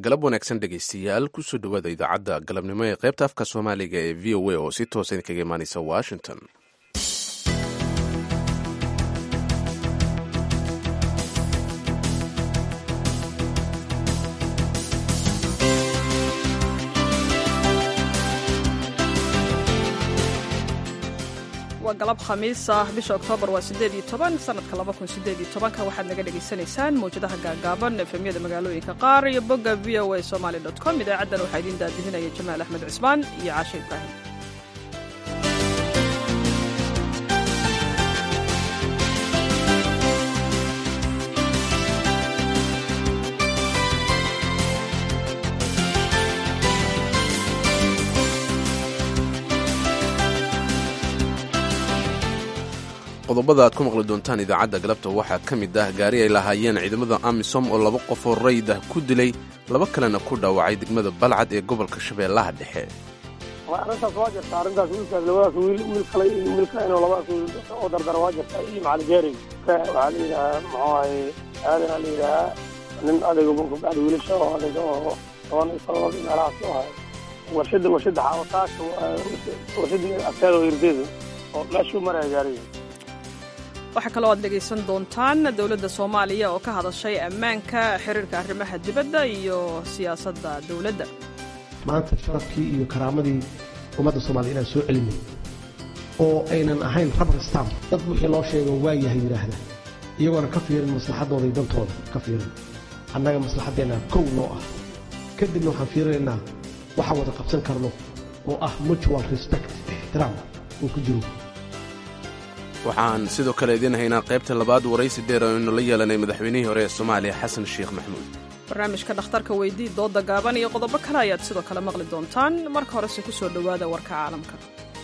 galab wanaagsan dhegaystayaal kusoo dhowaada idaacadda galabnimo ee qaybta afka soomaaliga ee v o a oo si toosa idinkaga imaaneysa washington waa galab khamiis ah bisha oktoobar waa sideed iyo toban sanadka laba kun sideed iyo tobanka waxaad naga dhagaysanaysaan mawjadaha gaagaaban efemyada magaalooyinka qaar iyo bogga v o a somaly dot com idaacaddan waxaa idiin daadihinaya jamaal axmed cismaan iyo caashe ibraahim qodobada aad ku maqli doontaan idaacadda galabta waxaa ka mid ah gaari ay lahaayeen ciidamada amisom oo laba qof oo rayd ah ku dilay laba kalena ku dhaawacay degmada balcad ee gobolka shabeellaha dhexe arrintaas waa jirta arrintaas wiilkaas labadaas wiil wiil kale iyo wiil kale inuu labadaas wiil oo dardara waa jirta iyo macalin geering waxaa la yidhahaa muxuu ahay aadanaa la yidhahaa nin adayga kubacda wiilasha oo adayga oo toban iyo todoba meelahaas u ahay warshada warshada xaawataasha warshada ateeda oo irdeeda oo meeshuu maraya gaariga waxaa kaloo aad dhegaysan doontaan dowladda soomaaliya oo ka hadashay ammaanka xiriirka arrimaha dibadda iyo siyaasadda dowladda maanta sharafkii iyo karaamadii ummadda soomaliya inaan soo celinay oo aynan ahayn rabar stam dad wixii loo sheego waa yahay yidhaahda iyagoona ka fiirin maslaxaddooda iyo dantooda ka fiirin annaga maslaxaddeenna kow noo ah kadibna waxaan fiirinaynaa waxaan wada qabsan karno oo ah mutual respect ixtiraam uu ku jiro waxaan sidoo kale idiin haynaa qaybta labaad waraysi dheer aynu la yeelanay madaxweynihii hore ee soomaaliya xasan sheekh maxmuud barnaamijka dhakhtarka weydii dooda gaaban iyo qodobo kale ayaad sidoo kale maqli doontaan marka horese ku soo dhowaada warka caalamka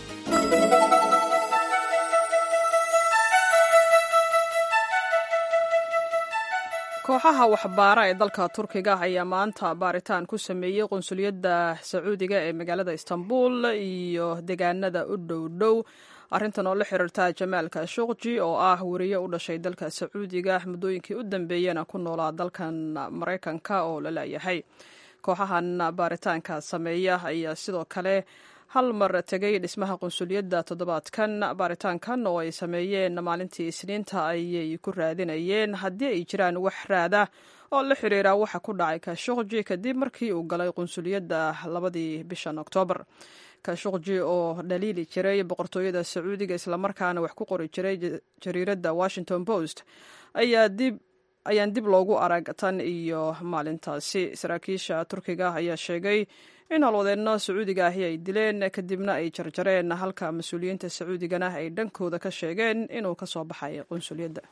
kooxaha waxbaara ee dalka turkiga ayaa maanta baaritaan ku sameeyey qunsuliyadda sacuudiga ee magaalada istanbul iyo deegaanada u dhow dhow arrintan oo la xiriirta jamaal khashukji oo ah weriye u dhashay dalka sacuudiga muddooyinkii u dambeeyena ku noolaa dalkan maraykanka oo la leeyahay kooxahan baaritaanka sameeya ayaa sidoo kale hal mar tegay dhismaha qunsuliyadda toddobaadkan baaritaankan oo ay sameeyeen maalintii isniinta ayay ku raadinayeen haddii ay jiraan wax raada oo la xiriira waxa ku dhacay khashukji kadib markii uu galay qunsuliyadda labadii bishan oktoobar khashukji oo dhaliili jiray boqortooyada sacuudiga islamarkaana wax ku qori jiray jariiradda washington post ayaa dib ayaan dib loogu arag tan iyo maalintaasi saraakiisha turkiga ayaa sheegay in howlwadeenno sacuudiga ahi ay dileen kadibna ay jarjareen halka mas-uuliyiinta sacuudigana ay dhankooda ka sheegeen inuu ka soo baxay qunsuliyadda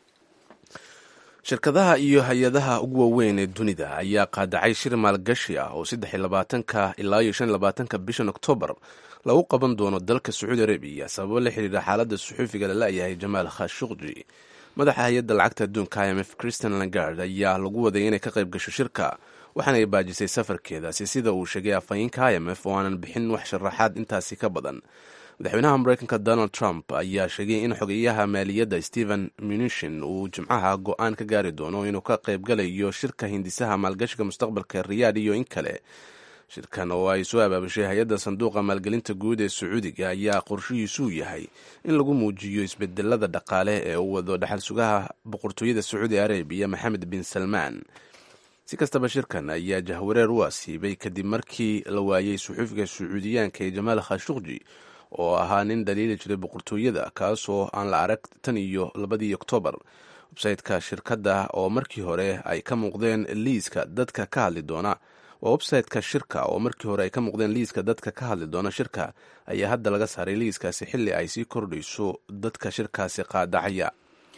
shirkadaha iyo hay-adaha ugu waaweyn ee dunida ayaa qaadacay shir maalgashi ah oo saddex iyo labaatanka ilaa iyo shan iyo labaatanka bishan oktoobar lagu qaban doono dalka sacuudi arabiya sababo la xiriira xaaladda suxuufiga la la'yahay jamaal khashukji madaxa hay-adda lacagta adduunka i m f christian langard ayaa lagu waday inay ka qayb gasho shirka waxaana ay baajisay safarkeedaasi sida uu sheegay afhayeenka i m f oo aanan bixin wax sharaxaad intaasi ka badan madaxweynaha mareykanka donald trump ayaa sheegay in xogeyaha maaliyadda stephen munishin uu jimcaha go-aan ka gaari doono inuu ka qaybgalayo shirka hindisaha maalgashiga mustaqbalka riyaad iyo in kale shirkan oo ay soo abaabashay hay-adda sanduuqa maalgelinta guud ee sacuudiga ayaa qorshihiisuu yahay in lagu muujiyo isbedelada dhaqaale ee uu wado dhaxal sugaha boqortooyada sacuudi arabiya maxamed bin salmaan si kastaba shirkan ayaa jahwareer u asiibay kadib markii la waayey suxuufiga sacuudiyaanka ee jamaal khashukji oo ahaa nin dhaliili jiray boqortooyada kaasoo aan la arag tan iyo labadii oktoobar websayteka shirkadda oo markii hore ay ka muuqdeen liiska dadka ka hadli doona waa websayteka shirka oo markii hore ay ka muuqdeen liiska dadka ka hadli doona shirka ayaa hadda laga saaray liiskaasi xilli ay sii kordhayso dadka shirkaasi qaadacaya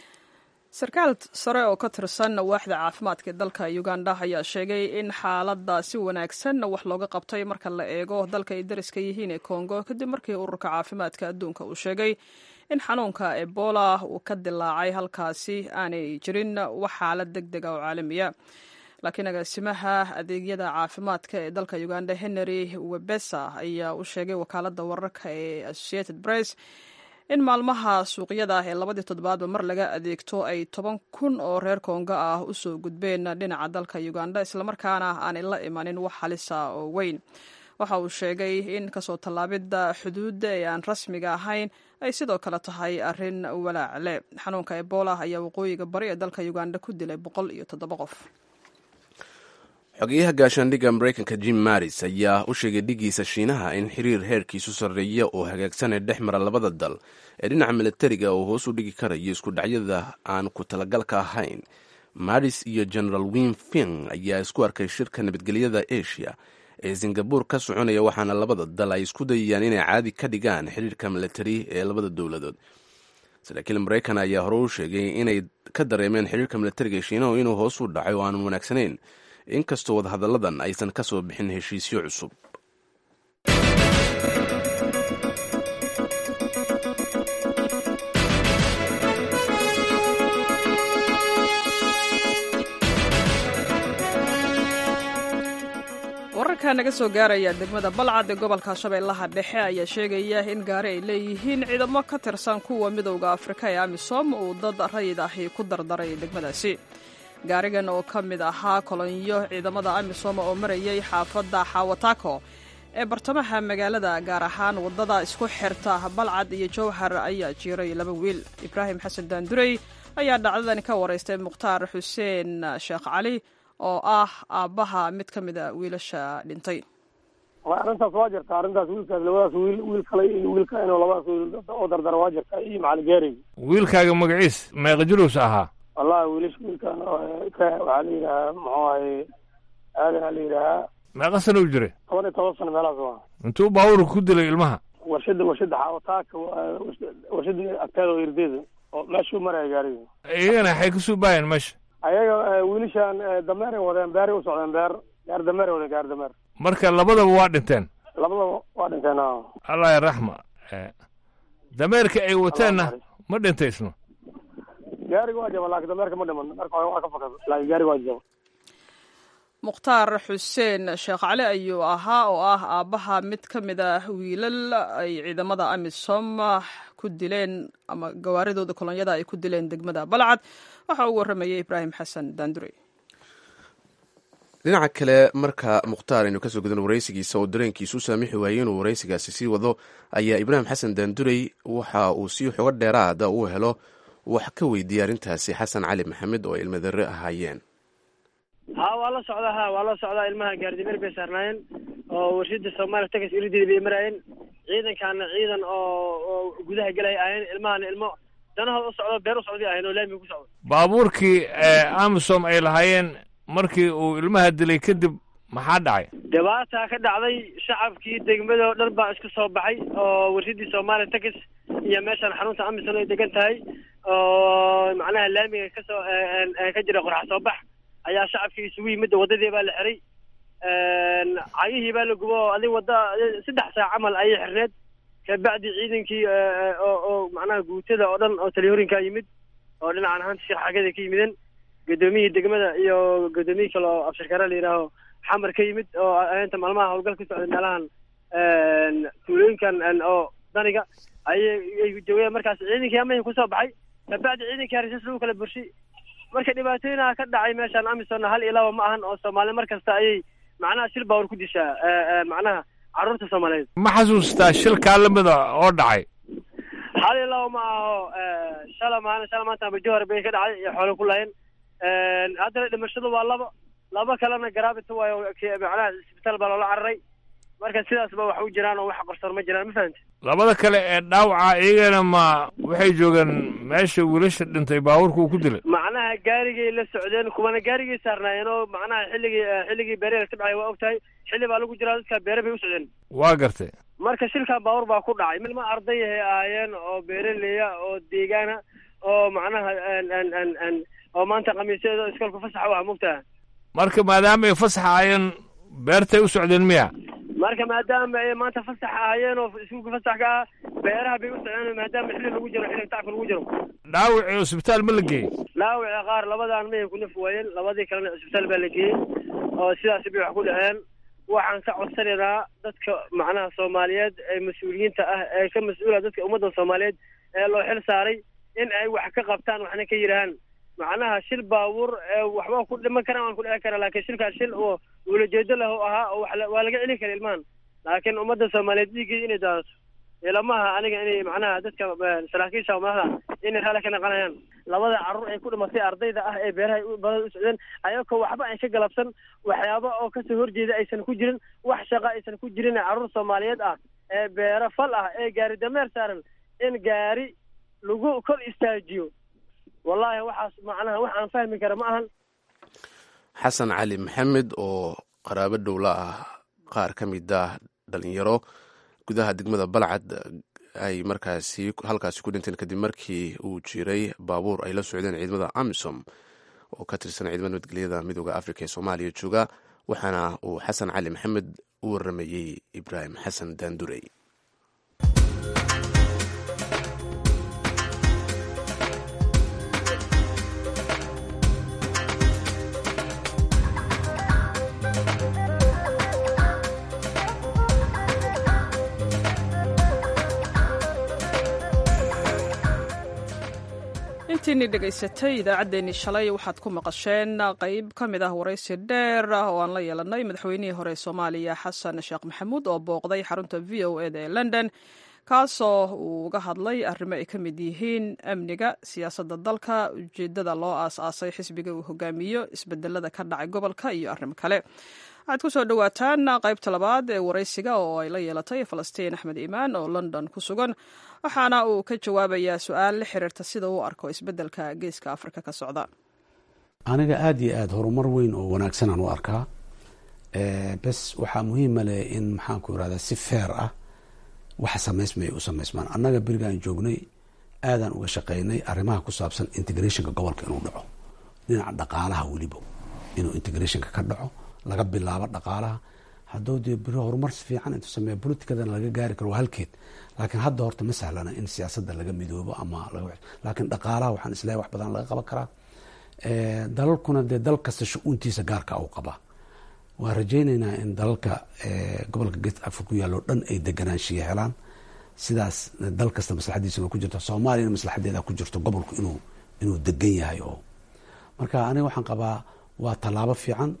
sarkaal sare oo ka tirsan waaxda caafimaadka ee dalka uganda ayaa sheegay in xaaladda si wanaagsan wax looga qabtay marka la eego dalka ay dariska yihiin ee kongo kadib markii ururka caafimaadka adduunka uu sheegay in xanuunka ebola uu ka dilaacay halkaasi aanay jirin wax xaalad deg dega oo caalamiya laakiin agaasimaha adeegyada caafimaadka ee dalka uganda henry webesa ayaa u sheegay wakaaladda wararka ee associated press in maalmaha suuqyada ah ee labadii toddobaadba mar laga adeegto ay toban kun oo reer kongo ah usoo gudbeen dhinaca dalka uganda islamarkaana aanay la imanin wax halisa oo weyn waxa uu sheegay in kasoo tallaabidda xuduudda ee aan rasmiga ahayn ay sidoo kale tahay arrin walaacle xanuunka ebola ayaa waqooyiga bari ee dalka uganda ku dilay boqol iyo toddoba qof xogeyaha gaashaandhigga maraykanka jim maris ayaa u sheegay dhigiisa shiinaha in xiriir heerkiisu sarreeya oo hagaagsan ee dhex mara labada dal ee dhinaca milatariga uu hoos u dhigi karayo isku dhacyada aan ku talagalka ahayn maris iyo general win fing ayaa isku arkay shirka nabadgelyada asia ee singabur ka soconaya waxaana labada dal ay isku dayayaan inay caadi ka dhigaan xiriirka milatari ee labada dowladood saraakiil maraykan ayaa hore u sheegay inay ka dareemeen xiriirka milatariga ee shiinahu inuu hoos u dhacay oo aanan wanaagsanayn inkastoo wadahadalladan aysan ka soo bixin heshiisyo cusub wararka naga soo gaaraya degmada balcad ee gobolka shabeellaha dhexe ayaa sheegaya in gaari ay leeyihiin ciidamo ka tirsan kuwa midowda afrika ee amisom uu dad rayid ahi ku dardaray degmadaasi gaarigan oo ka mid ahaa kolonyo ciidamada amisom oo marayay xaafadda xawatako ee bartamaha magaalada gaar ahaan waddada isku xirta balcad iyo jowhar ayaa jiiray laba wiil ibraahim xasan daandurey ayaa dhacdadani ka waraystay mukhtaar xuseen sheekh cali oo ah aabbaha mid ka mid a wiilasha dhintay arrintaas waa jirta arrintaas wiilkaas labadaas wiil wiil kale iyo wiilka inuu labadaas wiil oo dardara waa jirta iyo macalin geerey wiilkaaga magaciis meeqa jiruus ahaa wallahi wiilish wiilkan ka waxaa la yidhahaa muxuu ahay aadan aa la yidhahaa meeqa sana u jiray toban iyo toban sano meelahaas waa intuu baabuurka ku dilay ilmaha warshada warshada xaawataaka warshada agteeda oo irdeeda oo meeshuu maraya gaariga iyagana waxay kasoo baayeen meesha ayaga wiilishan dameeray wadeen beeray u socdeen beer gaar dameeray wadeen gaar dameer marka labadaba waa dhinteen labadaba waa dhinteen a allah yaraxma dameerka ay wateenna ma dhintaysno gaariga waa jaba laakiin dameerka ma dhiman marka hore waa ka fakada laakiin gaariga waa jaba mukhtaar xuseen sheekh cali ayuu ahaa oo ah aabbaha mid ka mid ah wiilal ay ciidamada amisom ku dileen ama gawaaridooda kolonyada ay ku dileen degmada balcad waxa uu warramayay ibraahim xasan daandurey dhinaca kale marka mukhtaar aynu kasoo gudan waraysigiisa oo dareenkiisu saamixi waayey inuu waraysigaasi sii wado ayaa ibraahim xasan daandurey waxa uu si xogo dheeraada u helo wax ka weydiiyey arrintaasi xasan cali maxamed oo ilmadarre ahaayeen ha waa la socdaa ha waa la socdaa ilmaha gaardimeer bay saarnaayeen oo warshada soomaaliya tagas irideeda bay maraayeen ciidankaana ciidan oo oo gudaha gelaya ahayn ilmahana ilmo danahooda u socdo beer u socday ahayn oo laamiga ku socdo baabuurkii amisom ay lahaayeen markii uu ilmaha dilay kadib maxaa dhacay dhibaataa ka dhacday shacabkii degmada oo dhan baa isku soo baxay oo warshadii soomaaliya tagas iyo meeshaan xarunta amisom ay degan tahay oo macnaha laamiga kasoo ka jira qorxa soo bax ayaa shacabkii isugu yimid waddadii baa la xiray cagihii baa la gubo oo adig wadda saddex saac camal ayay xirneed kabacdi ciidankii oo oo macnaha guutada oo dhan oo taliyoorinkaa yimid oo dhinacan ahaanta shir xagada ka yimideen guddoomiyihii degmada iyo guddoomiyihii kale oo abshirkare la yidhaaho xamar ka yimid oo inta maalmaha howlgal ka socday meelahan tuulooyinkan oo daniga ayay ay joogeen markaas ciidankii amahin kusoo baxay kabacdi ciidankii harisas lagu kala burshay marka dhibaatooyinaha ka dhacay meeshaan amisonna hal iyo laba ma ahan oo soomaali mar kasta ayay macnaha shil baawar ku dishaa macnaha carruurta soomaaliyeed ma xasuustaa shilkaa lamida oo dhacay hal iyo laba ma aho shala maana shala maanta abajohar bay ka dhacay iyo xoolo ku laayeen haddana dhimashadu waa laba laba kalena garaabita waayo macnaha isbitaal baa loola cararay marka sidaasba wax u jiraan oo wax qarsoon ma jiraan ma fahamti labada kale ee dhaawaca iyagana ma waxay joogeen meesha wiilasha dhintay baabuurka uu ku dilay macnaha gaarigay la socdeen kuwana gaarigay saarnaayeen oo macnaha xilligii xilligii beere la tabcaya waa ogtahay xilli baa lagu jiraa dadka beere bay u socdeen waa gartay marka shilkan baabuur baa ku dhacay milma ardayahay ahaayeen oo beeraleya oo deegaana oo macnaha oo maanta khamiisyada iskoolka fasaxa u ah mogtaha marka maadaama ay fasaxa ayeen beertay u socdeen miya marka maadaama ay maanta fasax ahaayeen oo iskuulka fasax ka ah beeraha bay u socdeen maadaama xilli lagu jiro xilli tacabka lagu jiro dhaawacii isbitaal ma la geeyey dhaawaci qaar labadaan mayan ku naf waayeen labadii kalena cisbitaal baa la geeyey oo sidaasi bay wax ku dhaceen waxaan ka codsanaynaa dadka macnaha soomaaliyeed ee mas-uuliyiinta ah ee ka mas-uula dadka ummadda soomaaliyeed ee loo xil saaray in ay wax ka qabtaan waxna ka yidhaahaan macnaha shil baabuur ee waxba ku dhiman karaan waan ku dhici karaa laakiin shilkaas shil oo ulajeedo leh oo ahaa oo wax la- waa laga celin kara ilmahan laakiin ummadda soomaaliyeed dhiiggii inay daadato ilamaha aniga inay macnaha dadka eh, saraakiisha oo madaxda inay raalli ka naqanayaan labada carruur ay ku dhimatay ardayda ah ee beeraha u- badada u socdeen ayagoo waxba ay ka galabsan waxyaaba oo kasoo horjeeda aysan ku jirin wax shaqo aysan ku jirin ee carruur soomaaliyeed ah ee beero fal ah ee gaari dameer saaran in gaari lagu kor istaajiyo wallaahi waxaas macnaha wax aan fahmi kara ma ahan xasan cali maxamed oo qaraabo dhowla ah qaar ka mid ah dhalinyaro gudaha degmada balcad ay markaasi halkaasi ku dhinteen kadib markii uu jiray baabuur ay la socdeen ciidamada amisom oo ka tirsan ciidamada nabadgelyada midooda afrika ee soomaaliya jooga waxaana uu xasan cali maxamed u waramayey ibraahim xasan daandurey intiinii dhegaysatay idaacaddeenii shalay waxaad ku maqasheen qeyb ka mid ah waraysi dheer ah oo aan la yeelanay madaxweynihii hore ee soomaaliya xasan sheekh maxamuud oo booqday xarunta v o eda ee london kaasoo uu uga hadlay arrimo ay ka mid yihiin amniga siyaasadda dalka ujeeddada loo aas-aasay xisbiga uu hogaamiyo isbedelada ka dhacay gobolka iyo arrimo kale waxaad ku soo dhowaataan qaybta labaad ee waraysiga oo ay la yeelatay falastiin axmed iimaan oo london ku sugan waxaana uu ka jawaabayaa su-aal la xiriirta sida uu arko isbeddelka geeska afrika ka socda aniga aada iyo aada horumar weyn oo wanaagsanaan u arkaa bes waxaa muhiima leh in maxaanku irahdaa si feer ah waxa samaysmaya u samaysmaan annaga berigaan joognay aadaan uga shaqeynay arrimaha ku saabsan integrationka gobolka inuu dhaco dhinaca dhaqaalaha weliba inuu integrationka ka dhaco laga bilaabo dhaqaalaha hadduu dee beri horumar fiican intuu sameeya politikadana laga gaari karo waa halkeed laakiin hadda horta ma sahlana in siyaasadda laga midoobo ama laakiin dhaqaalaha waxaan isleeyahay wax badan laga qaban karaa dalalkuna dee dal kasta shu-uuntiisa gaarka u qabaa waan rajayneynaa in dalalka gobolka geest africa ku yaalo dhan ay deganaanshiya helaan sidaas dal kasta maslaxadiisana ku jirto soomaaliyana maslaxadeeda ku jirto gobolku inuu inuu degan yahay oo marka aniga waxaan qabaa waa tallaabo fiican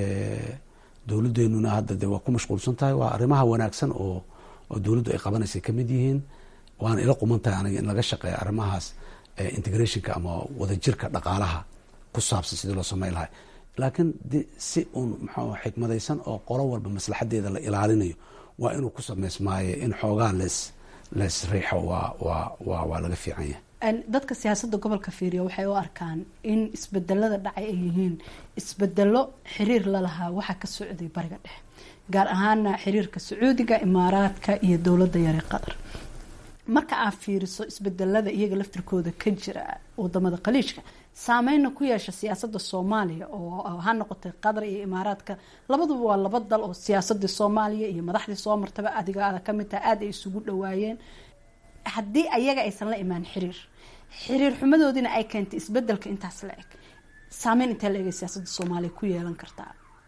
dowladeenuna hadda de waa ku mashquulsan tahay waa arrimaha wanaagsan oo oo dowladdu ay qabanaysay kamid yihiin waana ila quman tahay aniga in laga shaqeeya arrimahaas integrationka ama wadajirka dhaqaalaha ku saabsan sidii loo samey lahay laakiin si uun maxaa xikmadaysan oo qolo walba maslaxadeeda la ilaalinayo waa inuu ku samaysmaaye in xoogaa lees lees riixo waa waa waa waa laga fiican yahay dadka siyaasadda gobolka fiiriya waxay u arkaan in isbedelada dhacay ay yihiin isbedelo xiriir lalahaa waxaa ka socday bariga dhexe gaar ahaana xiriirka sacuudiga imaaraadka iyo dowladda yare qatar marka aad fiiriso isbedelada iyaga laftirkooda ka jira wadamada khaliijka saameyna ku yeesha siyaasada soomaaliya oo ha noqotay qatar iyo imaaraadka labaduba waa laba dal oo siyaasadii soomaaliya iyo madaxdii soo martaba adiga aada kamid tahay aada ay isugu dhawaayeen haddii ayaga aysan la imaan xiriir xiriir xumadoodiina ay keentay isbedelka intaas la eg saameyn intee la egay siyaasadda soomaaliya ku yeelan kartaa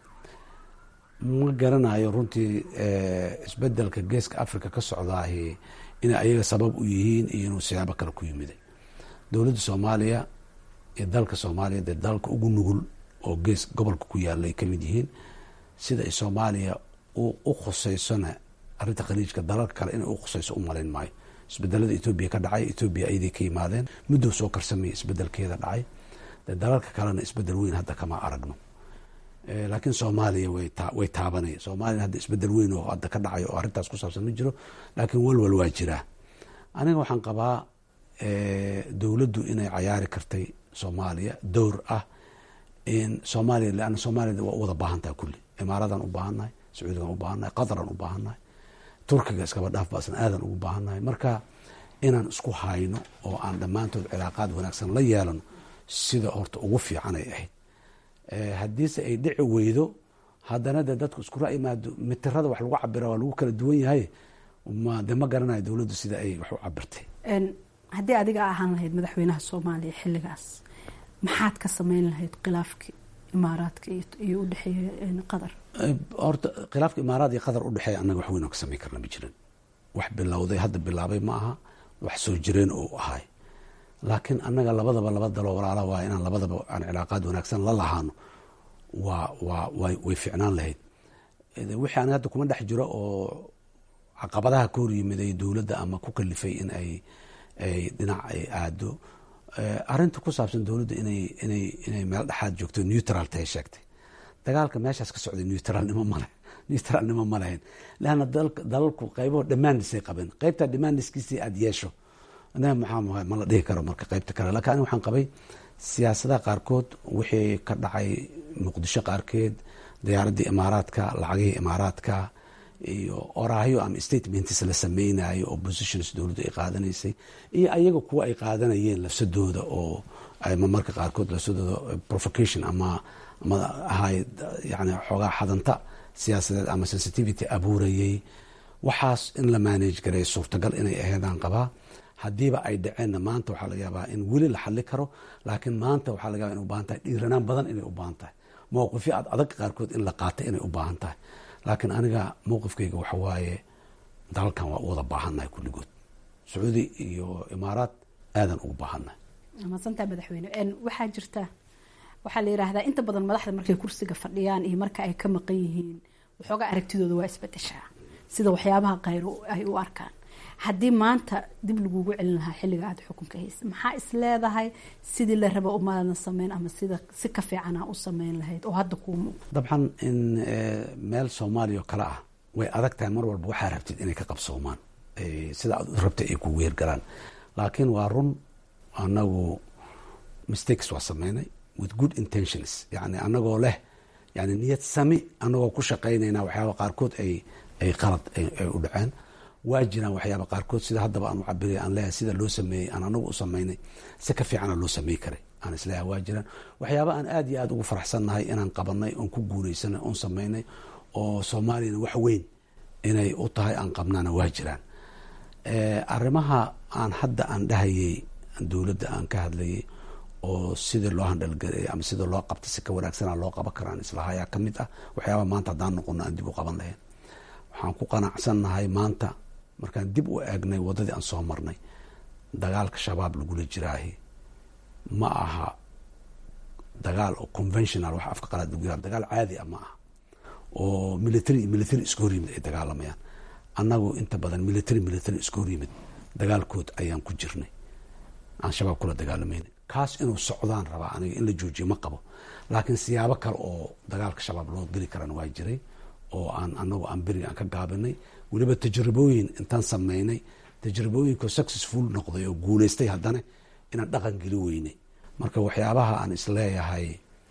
ma garanayo runtii isbedelka geeska africa ka socdaahi inay ayaga sabab u yihiin iyo inuu siyaabo kale ku yimiday dowladda soomaaliya iyo dalka soomaaliya dee dalka ugu nugul oo gees gobolka ku yaalay kamid yihiin sida ay soomaaliya u khuseysona arrinta khaliijka dalalka kale inay u khuseyso u malayn maayo isbedelada etoobiya ka dhacay etoobiya ayday ka yimaadeen muddow soo karsamaya isbedelkeeda dhacay dee dalalka kalena isbedel weyn hadda kama aragno laakiin soomaaliya way taabanaya soomaaliya hadda isbedel weyn oo hadda ka dhacayo oo arrintaas ku saabsan ma jiro laakiin walwal waa jiraa aniga waxaan qabaa dowladdu inay cayaari kartay soomaaliya dowr ah in soomaaliya leanna soomaaliya waa u wada baahan tahay kulli imaaradan u baahannahay sacuudigan u baahannahay qataran u baahannahay turkiga iskaba dhaaf baasna aadan ugu baahannahay marka inaan isku hayno oo aan dhammaantood cilaaqaad wanaagsan la yeelano sida horta ugu fiican ay ahayd haddiise ay dhici weydo haddana dee dadku isku ra-yimaado mitirada wax lagu cabira waa lagu kala duwan yahay ma de ma garanayo dowladdu sida ay wax u cabirtay haddii adiga ahaan lahayd madaxweynaha soomaaliya xilligaas maxaad ka sameyn lahayd khilaafkii imaaraadka iyo udhexeeya qatar horta khilaafka imaaraad iyo qatar udhexeeya annaga wax weyn oo ka samayn karna ma jirin wax bilowday hadda bilaabay ma aha wax soo jireen oo ahay laakiin annaga labadaba laba daloo walaala waa inaan labadaba aan cilaaqaad wanaagsan la lahaano waa waa way ficnaan lahayd wixii aniga hadda kuma dhex jiro oo caqabadaha ka hor yimiday dowladda ama ku kalifay in ay ay dhinac ay aado arrinta ku saabsan dowladda inay inay inay meel dhexaad joogto neutral tahay sheegtay dagaalka meeshaas ka socday neutralnimo male neutralnimo ma lahayn leanna dalalku qaybaho dhamaanisay qabeen qaybtaa dhamaniskiisii aada yeesho anaga maxaa ma la dhihi karo marka qaybta kale lakin aniga waxaan qabay siyaasadaha qaarkood wixii ka dhacay muqdisho qaarkeed diyaaraddii imaaraadka lacagihii imaaraadka iyo oraahyo ama statements la sameynayo oo positions dowladdu ay qaadanaysay iyo ayaga kuwa ay qaadanayeen lafsadooda oo marmarka qaarkood lafsadooda provocation ama ama ahay yani xoogaa xadanta siyaasadeed ama sensitivity abuurayay waxaas in la manage garay suurtagal inay aheedaan qabaa haddiiba ay dhaceenna maanta waxaa laga yaabaa in weli la xali karo laakiin maanta waxaa laga yaba in u baahan tahay dhiiranaan badan inay u baahan tahay mowqifyo ad adag qaarkood in la qaata inay u baahan tahay laakiin aniga mowqifkayga waxa waaye dalalkan waa u wada baahannahay kulligood sacuudi iyo imaaraad aadan ugu baahannahay maadsantaa madaxweyne waxaa jirta waxaa la yidhaahdaa inta badan madaxda markay kursiga fadhiyaan iyo marka ay ka maqan yihiin waxoogaa aragtidooda waa isbedeshaa sida waxyaabaha kayr ay u arkaan haddii maanta dib lagugu celin lahaa xilliga aada xukunka haysa maxaa is leedahay sidii la raba umaadan sameyn ama sida si ka fiicana u sameyn lahayd oo hadda kuu muuqdo dabcan in meel soomaaliya oo kale ah way adag tahay mar walba waxaa rabtid inay ka qabsoomaan sida aad u rabtay ay kugu weergalaan laakiin waa run anagu mistakes waa sameynay with good intentions yani anagoo leh yani niyad sami anagoo ku shaqaynayna waxyaaba qaarkood ay ay qalad ay u dhaceen waa jiraan waxyaaba qaarkood sida haddaba aan u cabiraya aan leeyahay sida loo sameeyey aan anagu u sameynay si ka fiicana loo samey karay aan isleeyahay waa jiraan waxyaaba aan aada iyo aada ugu faraxsannahay inaan qabanay oon ku guuleysanay oon sameynay oo soomaaliyana wax weyn inay u tahay aan qabnaana waa jiraan arrimaha aan hadda aan dhahayay dowladda aan ka hadlayay oo sidii loo handhalgelay ama sida loo qabta si ka wanaagsana loo qaban karaan islahayaa ka mid ah waxyaaba maanta haddaan noqono aan dib u qaban lahayn waxaan ku qanacsannahay maanta markaan dib u eegnay waddadii aan soo marnay dagaalka shabaab lagula jiraahi ma aha dagaal oo conventional wax afka qalaad lagu yihahdo dagaal caadi ah ma aha oo military iyo military isku hor yimid ay dagaalamayaan annagu inta badan military military isku hor yimid dagaalkood ayaan ku jirnay aan shabaab kula dagaalamayna kaas inuu socdaan rabaa aniga in la joojiyo ma qabo laakiin siyaabo kale oo dagaalka shabaab loo geli karana waa jiray oo aan anagu aan beriga aan ka gaabinay weliba tajribooyin intaan sameynay tajribooyinko successful noqday oo guuleystay haddana inaan dhaqan geli weynay marka waxyaabaha aan isleeyahay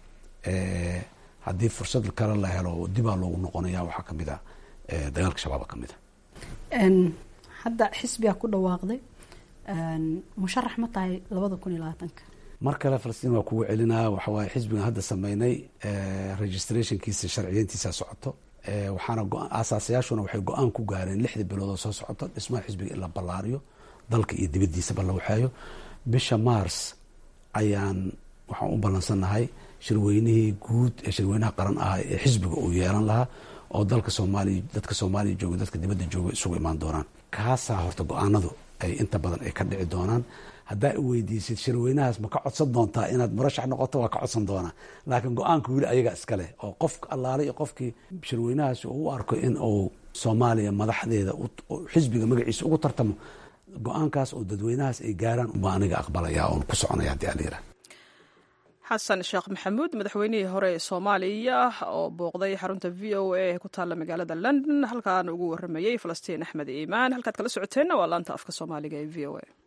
haddii fursad kale la helo dibaa loogu noqonaya waxaa kamid a dagaalka shabaaba kamid a hadda xisbigaa ku dhawaaqday musharax ma tahay labada kun iyo labaatanka mar kale falastiin waa kugu celinaa waxawaaye xisbigan hadda sameynay registrationkiisa sharciyeyntiisa socoto waxaana aasaasayaashuna waxay go-aan ku gaareen lixda biloodoo soo socoto dhismaha xisbiga in la ballaariyo dalka iyo dibaddiisaba la waxeeyo bisha mars ayaan waxaan u ballansannahay shirweynihii guud ee shirweynaha qaran ah ee xisbiga uu yeelan lahaa oo dalka soomaaliya dadka soomaaliya jooga dadka dibadda jooga isugu imaan doonaan kaasaa horta go-aanadu ay inta badan ay ka dhici doonaan haddaa i weydiisid shirweynahaas ma ka codsan doontaa inaad murashax noqoto waa ka codsan doonaa laakiin go-aanka weli ayaga iskaleh oo qof allaale iyo qofkii shirweynahaasi uu u arko in uu soomaaliya madaxdeeda xisbiga magaciisa ugu tartamo go-aankaas oo dadweynahaas ay gaaraan ubaa aniga aqbalaya oon ku soconaya haddii alayira xasan sheekh maxamuud madaxweynihii hore ee soomaaliya oo booqday xarunta v o a ee ku taalla magaalada london halkaan ugu waramayey falastiin axmed iimaan halkaad kala socoteenna waa laanta afka soomaaliga ee v o a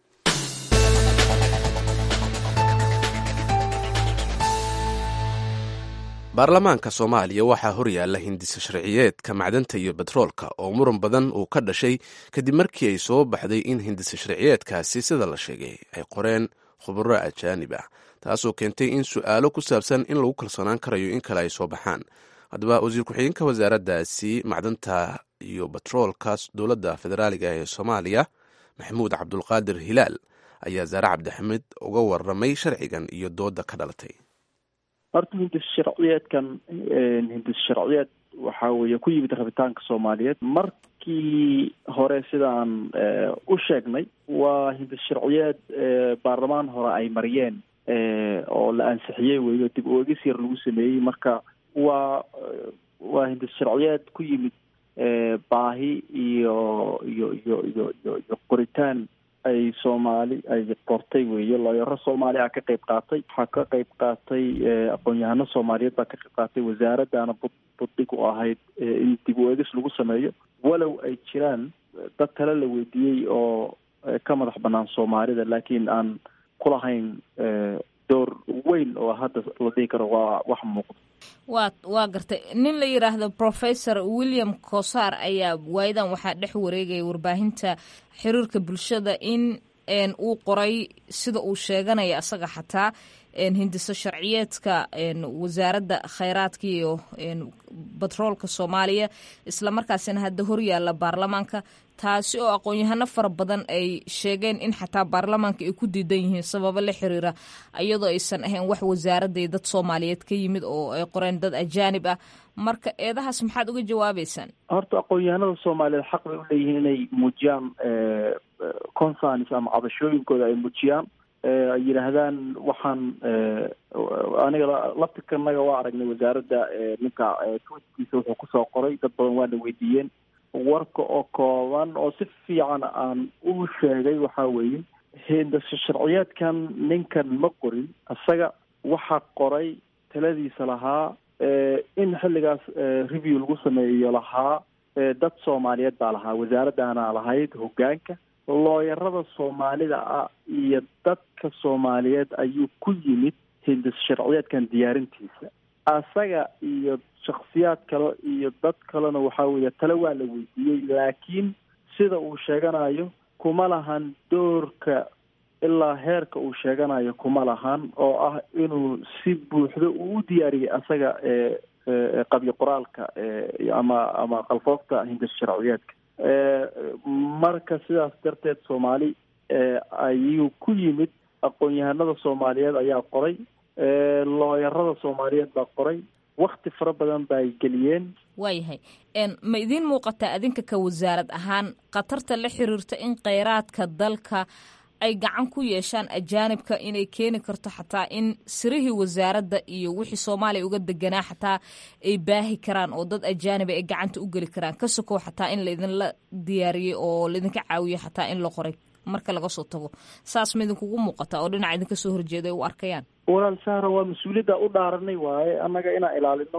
baarlamaanka soomaaliya waxaa horyaalla hindisa sharciyeedka macdanta iyo betroolka oo muran badan uu ka dhashay kadib markii ay soo baxday in hindisa sharciyeedkaasi sida la sheegay ay qoreen khubaro ajaanib ah taasoo keentay in su-aalo ku saabsan in lagu kalsoonaan karayo in kale ay soo baxaan haddaba wasiir ku-xigeenka wasaaraddaasi macdanta iyo betroolka dowladda federaaliga ee soomaaliya maxamuud cabdulqaadir hilaal ayaa zaare cabdixamid uga waramay sharcigan iyo dooda ka dhalatay horta hindis sharciyeedkan hindis sharciyeed waxa weeye ku yimid rabitaanka soomaaliyeed markii hore sidaan u sheegnay waa hindis sharciyeed baarlamaan hore ay mariyeen oo la ansixiyey weeyo dib u egis yar lagu sameeyey marka waa waa hindis sharciyeed ku yimid baahi iyo iyo iyo iyo iyo iyo qoritaan ay soomaali ay qortay weeye looyaro soomaali a ka qayb qaatay waxaa ka qayb qaatay aqoon-yahano soomaaliyeed baa ka qayb qaatay wasaaradaana bud buddig u ahayd in dib u eegis lagu sameeyo walow ay jiraan dad kale la weydiiyey oo ka madax banaan soomaalida laakiin aan kulahayn door weyn oo hadda la dhihi karo waa wax muuqda waa waa gartay nin la yidhaahdo professor william cosar ayaa waayadan waxaa dhex wareegaya warbaahinta xiriirka bulshada in uu qoray sida uu sheeganaya asaga xataa hindiso sharciyeedka wasaaradda khayraadka iyo batroolka soomaaliya islamarkaasina hadda horyaalla baarlamaanka taasi oo aqoon-yahano fara badan ay sheegeen in xataa baarlamaanka ay ku diidan yihiin sababo la xiriira iyadoo aysan ahayn wax wasaaradday dad soomaaliyeed ka yimid oo ay qoreen dad ajaanib ah marka eedahaas maxaad uga jawaabeysaan horta aqoon-yahanada soomaaliyeed xaq bay uleeyihiin inay muujiyaan concerns ama cabashooyinkooda ay muujiyaan ay yidhaahdaan waxaan aniga laftirkanaga waa aragnay wasaaradda ninka twitkiisa wuxuu kusoo qoray dad badan waana weydiiyeen warka oo kooban oo si fiican aan u sheegay waxaa weeye hindasho sharciyeedkan ninkan ma qorin isaga waxaa qoray taladiisa lahaa in xilligaas review lagu sameeyo lahaa dad soomaaliyeed baa lahaa wasaaraddaana lahayd hoggaanka looyarada soomaalida ah iyo dadka soomaaliyeed ayuu ku yimid hindis sharciyeedkan diyaarintiisa asaga iyo shaksiyaad kale iyo dad kalena waxaa weeye tale waa la weydiiyey laakiin sida uu sheeganayo kuma lahan doorka ilaa heerka uu sheeganayo kuma lahan oo ah inuu si buuxdo uu u diyaariyey asaga qabyo qoraalka ama ama qalfoofta hindis sharciyeedka marka sidaas darteed soomaali ayuu ku yimid aqoon-yahanada soomaaliyeed ayaa qoray looyarada soomaaliyeed baa qoray wakti fara badan ba ay geliyeen waayahay ma idiin muuqataa adinka ka wasaarad ahaan khatarta la xiriirta in kheyraadka dalka ay gacan ku yeeshaan ajaanibka inay keeni karto xataa in sirihii wasaaradda iyo wixii soomaaliya uga deganaa xataa ay baahi karaan oo dad ajaaniba ay gacanta u geli karaan ka sokow xataa in laydinla diyaariyey oo laydinka caawiyo xataa in la qoray marka laga soo tago saas ma idinkugu muuqataa oo dhinaca idinka soo horjeeda ay u arkayaan walaal sahra waa mas-uuliyadda u dhaaranay waaye annaga inaan ilaalino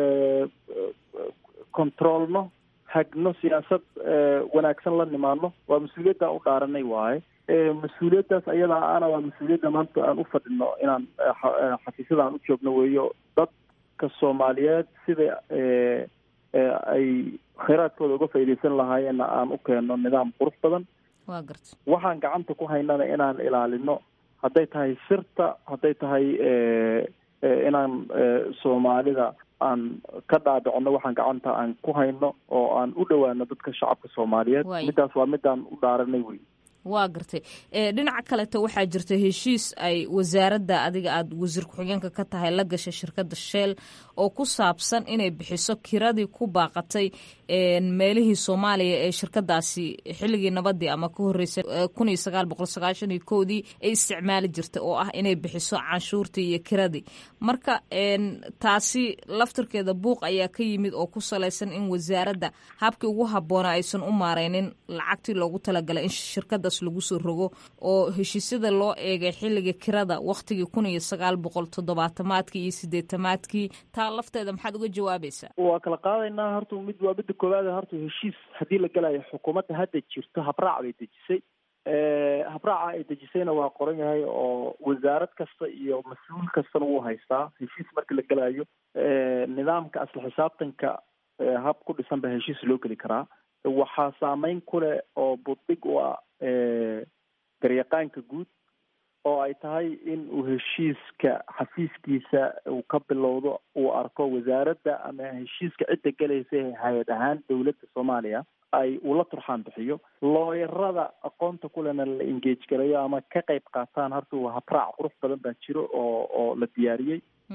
controolno hagno siyaasad wanaagsan la nimaano waa mas-uuliyadda u dhaaranay waaye mas-uuliyaddaas ayadaa ana waa mas-uuliyadda maanta aan u fadhino inaan xafiisyada aan u joogno weeyo dadka soomaaliyeed sida ay kheyraadkooda uga faaideysan lahaayeenna aan u keenno nidaam qurux badan waa garta waxaan gacanta ku haynana inaan ilaalino hadday tahay sirta hadday tahay inaan soomaalida aan ka dhaadhicono waxaan gacanta aan ku hayno oo aan u dhowaano dadka shacabka soomaaliyeed middaas waa midaan u dhaaranay wey waa gartay dhinaca kaleto waxaa jirta heshiis ay wasaaradda adiga aada wasiir ku-xigeenka ka tahay la gashay shirkadda shell oo ku saabsan inay bixiso kiradii ku baaqatay meelihii soomaaliya ee shirkadaasi xilligii nabadii ama ka horeysay kun iyo sagaal boqol sagaashan iyo kowdii ay isticmaali jirtay oo ah inay bixiso canshuurtii iyo kiradii marka taasi laftirkeeda buuq ayaa ka yimid oo ku salaysan in wasaaradda habkii ugu habboona aysan u maareynin lacagtii loogu talagalay in shirkada lagu soo rogo oo heshiisyada loo eegay xilliga kirada wakhtigii kun iyo sagaal boqol toddobaatamaadkii iyo sideetamaadkii taa lafteeda maxaad uga jawaabaysaa waa kala qaadaynaa horta mid waa midda koowaad horta heshiis haddii la gelayo xukuumadda hadda jirto habraac bay dejisay habraaca ay dejisayna waa qoran yahay oo wasaarad kasta iyo mas-uul kastana wuu haystaa heshiis marka la gelayo nidaamka asla xisaabtanka hab ku dhisan ba heshiis loo geli karaa waxaa saameyn ku leh oo buddig u ah garyaqaanka guud oo ay tahay in uu heshiiska xafiiskiisa uu ka bilowdo uu arko wasaaradda ama heshiiska cidda gelaysa hay-ad ahaan dowladda soomaaliya ay ula turxaan bixiyo looyarada aqoonta kulena la engage garayo ama ka qayb qaataan horta waa habraac qurux badan baa jiro oo oo la diyaariyey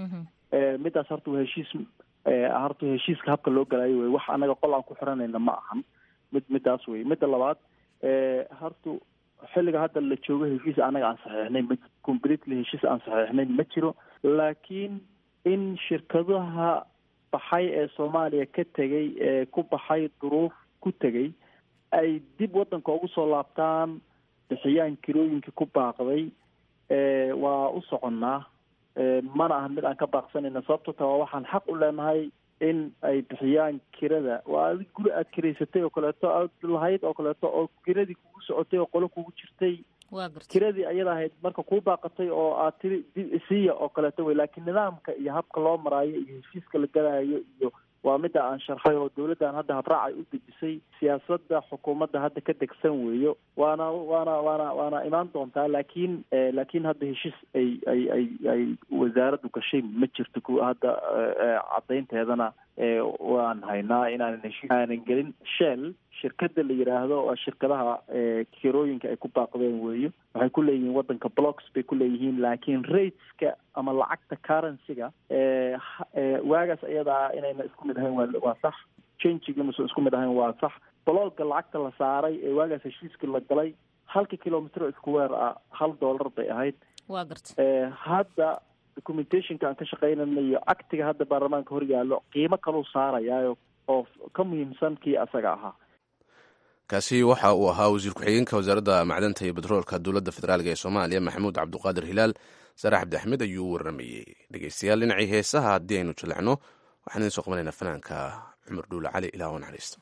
midaas horta waa heshiis horta heshiiska habka loo galaayo wey wax anaga qol aan ku xiranayna ma ahan mid midaas wey midda labaad horta xilliga hadda la joogo heshiis anaga aan saxeixnay ma completely heshiis aan saxeixnayn ma jiro laakiin in shirkadaha baxay ee soomaaliya ka tegay ee ku baxay duruuf ku tegay ay dib waddanka ugu soo laabtaan bixiyaan kirooyinkii ku baaqday waa u soconnaa mana aha mid aan ka baaqsanayna sababto ta waa waxaan xaq u leenahay in ay bixiyaan kirada waa adig guri aad kiraysatay oo kaleeto aad lahayd oo kaleeto oo kiradii kugu socotay oo qolo kugu jirtay kiradii ayada ahayd marka kuu baaqatay oo aad tiri siiya oo kaleeto wey laakiin nidaamka iyo habka loo maraayo iyo heshiiska la galaayo iyo waa midda aan sharxay oo dawladdan hadda habraac ay u dejisay siyaasadda xukuumadda hadda ka degsan weeyo waana waana waana waana imaan doontaa laakiin laakiin hadda heshiis ay ay ay ay wasaaraddu gashay ma jirto ku hadda caddaynteedana waan haynaa inaanan heshiis aanan gelin shell shirkada la yidhaahdo waa shirkadaha kirooyinka ay ku baaqdeen weeyo waxay ku leeyihiin waddanka blocks bay ku leeyihiin laakiin rateska ama lacagta currencyga waagaas ayadaa inayna isku mid ahayn waa waa sax changigna mase isku mid ahayn waa sax blogga lacagta la saaray ee waagaas heshiiskii la galay halka kilomitr square ah hal dollar bay ahayd waa garta hadda documentationka aan ka shaqaynayna iyo actiga hadda baarlamaanka hor yaallo qiimo kaluu saarayaayo oo ka muhiimsan kii asaga ahaa kaasi waxa uu ahaa wasiir ku-xigeenka wasaaradda macdanta iyo betroolka dowladda federaalk ee soomaaliya maxamuud cabduqaadir hilaal sare cabdi axmed ayuu u warramayey dhegeystayaal dhinacii heesaha haddii aynu jaleecno waxaan idin soo qabanaynaa fanaanka cumar dhuule cali ilaah u naxariisto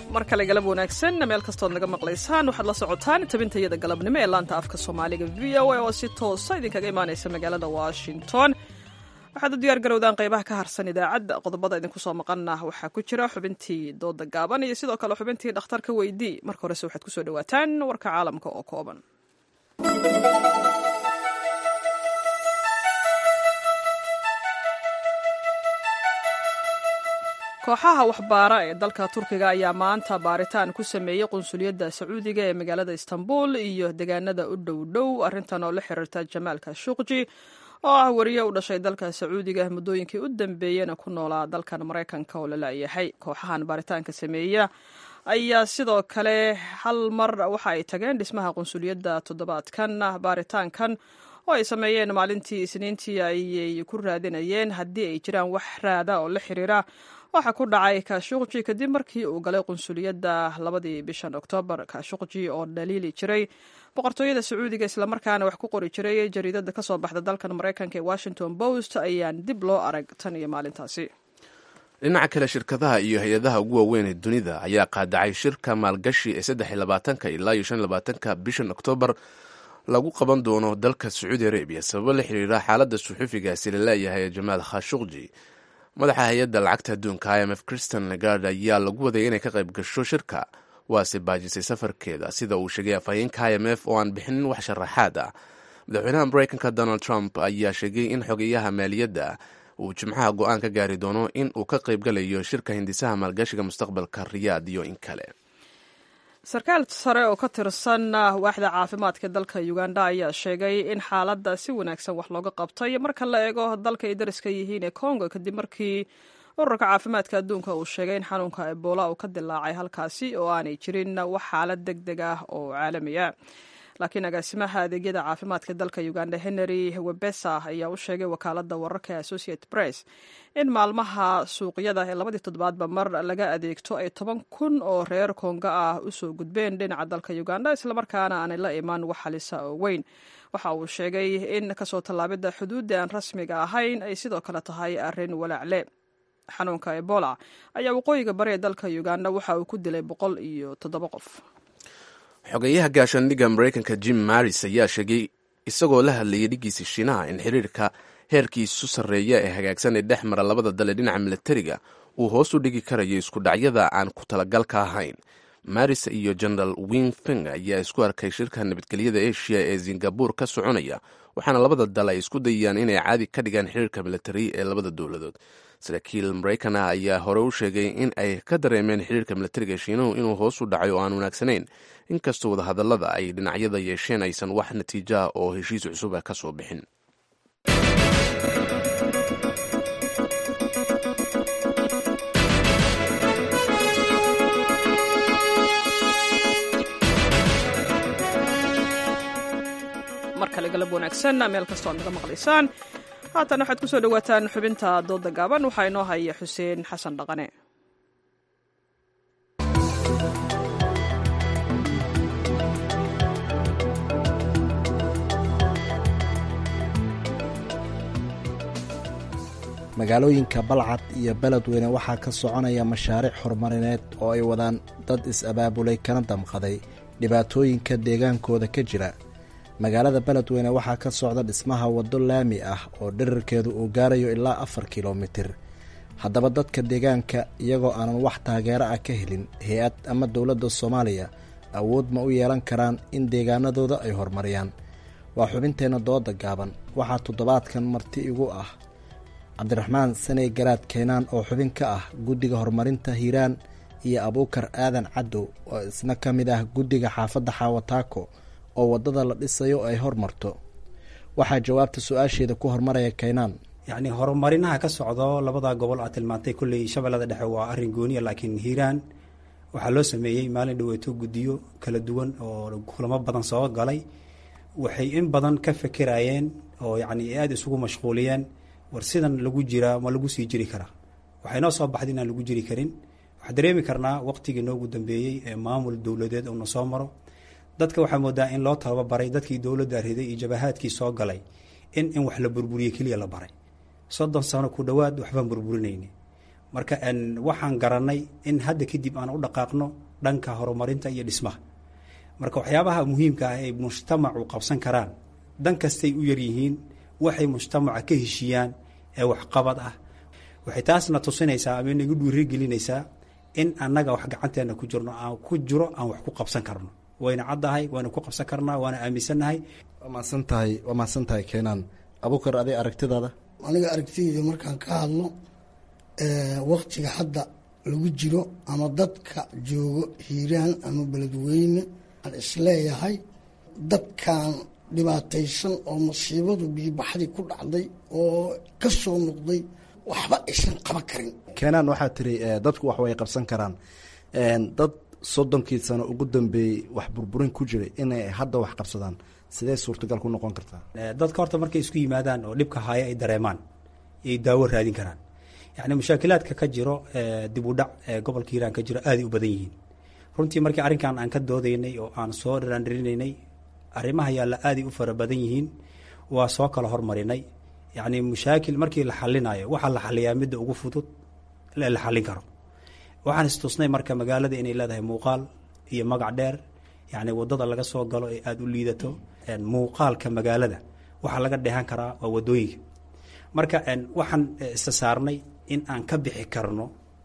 mar kale galab wanaagsan meel kastood naga maqlaysaan waxaad la socotaan tabintayada galabnimo ee laanta afka soomaaliga v o a oo si toosa idinkaga imaanaysa magaalada washington waxaad u diyaar garowdaan qaybaha ka harsan idaacadda qodobada idinku soo maqana waxaa ku jira xubintii dooda gaaban iyo sidoo kale xubintii dhakhtarka weydii marka horese waxaad kusoo dhawaataan warka caalamka oo kooban kooxaha waxbaara ee dalka turkiga ayaa maanta baaritaan ku sameeyey qunsuliyadda sacuudiga ee magaalada istanbul iyo deegaanada u dhow dhow arrintan oo la xiriirta jamaal kashuqji oo ah wariye u dhashay dalka sacuudiga muddooyinkii u dambeeyena ku noolaa dalkan maraykanka oo la laayahay kooxahan baaritaanka sameeya ayaa sidoo kale hal mar waxa ay tageen dhismaha qunsuliyadda toddobaadkan baaritaankan oo ay sameeyeen maalintii isniintii ayay ku raadinayeen haddii ay jiraan wax raada oo la xiriira waxa ku dhacay kashuqji kadib markii uu galay qunsuliyadda labadii bishan oktoobar kashuqji oo dhaliili jiray boqortooyada sacuudiga islamarkaana wax ku qori jiray jariidada kasoo baxda dalkan maraykanka ee washington post ayaan dib loo arag tan iyo maalintaasi dhinaca kale shirkadaha iyo hay-adaha ugu waaweyn ee dunida ayaa qaadacay shirka maalgashi ee saddex iyo labaatanka ilaa iyo shan iyo labaatanka bishan oktoobar lagu qaban doono dalka sacuudi arabiya sababo la xiriira xaaladda suxufigaasi la leeyahay ee jamaal khashuqji madaxa hay-adda lacagta adduunka i m f christian legard ayaa lagu wadaya inay ka qayb gasho shirka waase baajisay safarkeeda sida uu sheegay afhayeenka i m f oo aan bixinin wax sharaxaad ah madaxweynaha maraykanka donald trump ayaa sheegay in xogeyaha maaliyadda uu jimcaha go-aan ka gaari doono in uu ka qaybgalayo shirka hindisaha maalgashiga mustaqbalka riyaad iyo in kale sarkaal sare oo ka tirsan waaxda caafimaadka dalka uganda ayaa sheegay in xaaladda si wanaagsan wax looga qabtay marka la eego dalka ay dariska yihiin ee congo kadib markii ururka caafimaadka adduunka uu sheegay in xanuunka ebola uu ka dilaacay halkaasi oo aanay jirin wax xaalad deg deg ah oo caalamiya laakiin agaasimaha adeegyada caafimaadka dalka uganda henry webesa ayaa u sheegay wakaalada wararka associate press in maalmaha suuqyada ee labadii toddobaadba mar laga adeegto ay toban kun oo reer konga ah usoo gudbeen dhinaca dalka uganda islamarkaana aanay la imaan wax halisa oo weyn waxa uu sheegay in kasoo tallaabidda xuduudda aan rasmiga ahayn ay sidoo kale tahay arrin walaacle xanuunka ebola ayaa waqooyiga bari ee dalka uganda waxa uu ku dilay boqol iyo toddoba qof xogeyaha gaashaandhigga maraykanka jim maris ayaa sheegay isagoo la hadlayay dhiggiisa shiinaha in xiriirka heerkiisu sarreeya ee hagaagsan ee dhex mara labada dal ee dhinaca milatariga uu hoos u dhigi karayo isku dhacyada aan ku talagalka ahayn maris iyo genaraal wingfing ayaa isku arkay shirka nabadgelyada eshiya ee singabur ka soconaya waxaana labada dal ay isku dayayaan inay caadi ka dhigaan xiriirka milatari ee labada dowladood saraakiil maraykan ah ayaa hore u sheegay in ay ka dareemeen xiriirka milatariga shiinuhu inuu hoos u dhacay oo aan wanaagsanayn inkastoo wadahadallada ay dhinacyada yeesheen aysan wax natiijaah oo heshiis cusub ah ka soo bixin mar kale galab wanaagsan meel kastoo ad naga maqlaysaan haatan waxaad kusoo dhawaataan xubinta dooda gaaban waxaa inoo haya xuseen xasan dhaqane magaalooyinka balcad iyo beledweyne waxaa ka soconaya mashaariic horumarineed oo ay wadaan dad is-abaabulay kana damqaday dhibaatooyinka deegaankooda ka jira magaalada beledweyne waxaa ka socda dhismaha waddo laami ah oo dherarkeedu uu gaarayo ilaa afar kilomitir haddaba dadka deegaanka iyagoo aanan wax taageero ah ka helin hay-ad ama dowladda soomaaliya awood ma u yeelan karaan in deegaanadooda ay horumariyaan waa xubinteenna dooda gaaban waxaa toddobaadkan marti igu ah cabdiraxmaan saney garaad keenaan oo xubin ka ah guddiga horumarinta hiiraan iyo abuukar aadan caddow oo isna ka mid ah guddiga xaafadda xaawataako oo waddada la dhisayo ay hormarto waxaa jawaabta su-aasheeda ku hormaraya kaynaan yacni horumarinaha ka socdo labada gobol aad tilmaantay kolley shabeellada dhexe waa arrin gooniya laakiin hiiraan waxaa loo sameeyey maalin dhaweeto guddiyo kala duwan oo kulamo badan soo galay waxay in badan ka fekerayeen oo yacni aada isugu mashquuliyeen war sidan lagu jiraa ma lagu sii jiri karaa waxay noo soo baxday inaan lagu jiri karin waxaa dareemi karnaa waqtigii noogu dambeeyey ee maamul dowladeed uuna soo maro dadka waxaa moodaa in loo tababaray dadkii dowladda riday iyo jabahaadkii soo galay in in wax la burburiye keliya la baray soddon sano ku dhowaad waxbaan burburinayni marka waxaan garanay in hadda kadib aan u dhaqaaqno dhanka horumarinta iyo dhismaha marka waxyaabaha muhiimka ah ay mujtamacu qabsan karaan dan kastay u yaryihiin waxay mujtamaca ka heshiiyaan ee waxqabad ah waxay taasna tusinaysaa ama inagu dhiirigelinaysaa in annaga wax gacanteena ku jirno aan ku jiro aan wax ku qabsan karno wayna caddahay waana ku qabsan karnaa waana aaminsannahay waa mahadsan tahay waa mahadsan tahay keenaan abukar aday aragtidaada aniga aragtidayda markaan ka hadlo waktiga hadda lagu jiro ama dadka joogo hiiraan ama beledweyne aan isleeyahay dadkan dhibaataysan oo masiibadu biibaxdii ku dhacday oo ka soo noqday waxba aysan qaban karin keenaan waxaa tiri dadku wax way qabsan karaan dad soddonkii sano ugu dambeeyey wax burburin ku jiray inay hadda wax qabsadaan sidee suurtagal ku noqon kartaa dadka horta markay isku yimaadaan oo dhibka haya ay dareemaan ay daawo raadin karaan yacni mushaakilaadka ka jiro dib u dhac ee gobolka hiiraan ka jiro aaday u badan yihiin runtii markii arrinkan aan ka doodaynay oo aan soo dhiraandhirinaynay arrimaha yaalla aaday u fara badan yihiin waa soo kala hormarinay yacni mushaakil markii la xalinayo waxaa la xaliyaa midda ugu fudud la xallin karo waxaan istusnay marka magaalada inay leedahay muuqaal iyo magac dheer yacni waddada laga soo galo ee aada u liidato muuqaalka magaalada waxaa laga dheehan karaa waa waddooyinka marka waxaan isa saarnay in aan ka bixi karno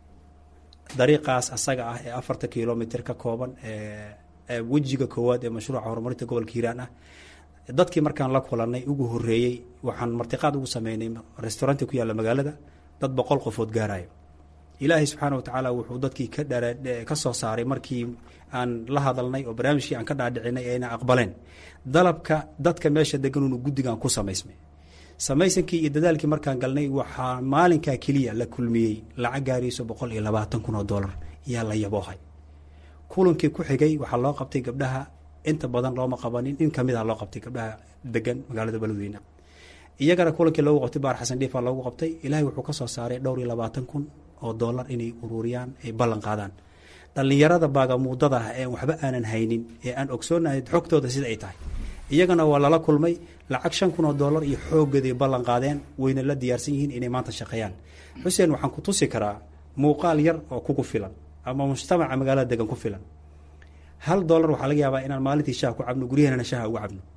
dariiqaas asaga ah ee afarta kilomitr ka kooban ee wejiga koowaad ee mashruuca horumarinta gobolka hiiraan ah dadkii markaan la kulanay ugu horeeyey waxaan martiqaad ugu sameynay restauranti ku yaalla magaalada dad boqol qofood gaarayo ilaahay subxaana watacaala wuxuu dadkii ka dha ka soo saaray markii aan la hadalnay oo barnaamijkii aan ka dhaadhicinay ayna aqbaleen dalabka dadka meesha deganuunu guddigan ku samaysmay samaysankii iyo dadaalkii markaan galnay waxaa maalinkaa keliya la kulmiyey lacag gaarayso boqol iyo labaatan kun oo dollar yaa la yaboohay kulankii ku xigay waxaa loo qabtay gabdhaha inta badan looma qabanin in kamid ah loo qabtay gabdhaha degan magaalada beledweyne iyagana kulankii loogu qabtay baar xasan dhiifa loogu qabtay ilaahay wuxuu ka soo saaray dhowr iyo labaatan kun oo dollar inay ururiyaan ay ballan qaadaan dhallinyarada baagamuudada ah ee waxba aanan haynin ee aan ogsoonahay xogtooda sida ay tahay iyagana waa lala kulmay lacag shan kun oo dollar iyo xooggeeday ballan qaadeen wayna la diyaarsan yihiin inay maanta shaqeeyaan xuseen waxaan ku tusi karaa muuqaal yar oo kugu filan ama mujtamaca magaalada degan ku filan hal dollar waxaa laga yaabaa inaan maalintii shaha ku cabno guryahanana shaha uga cabno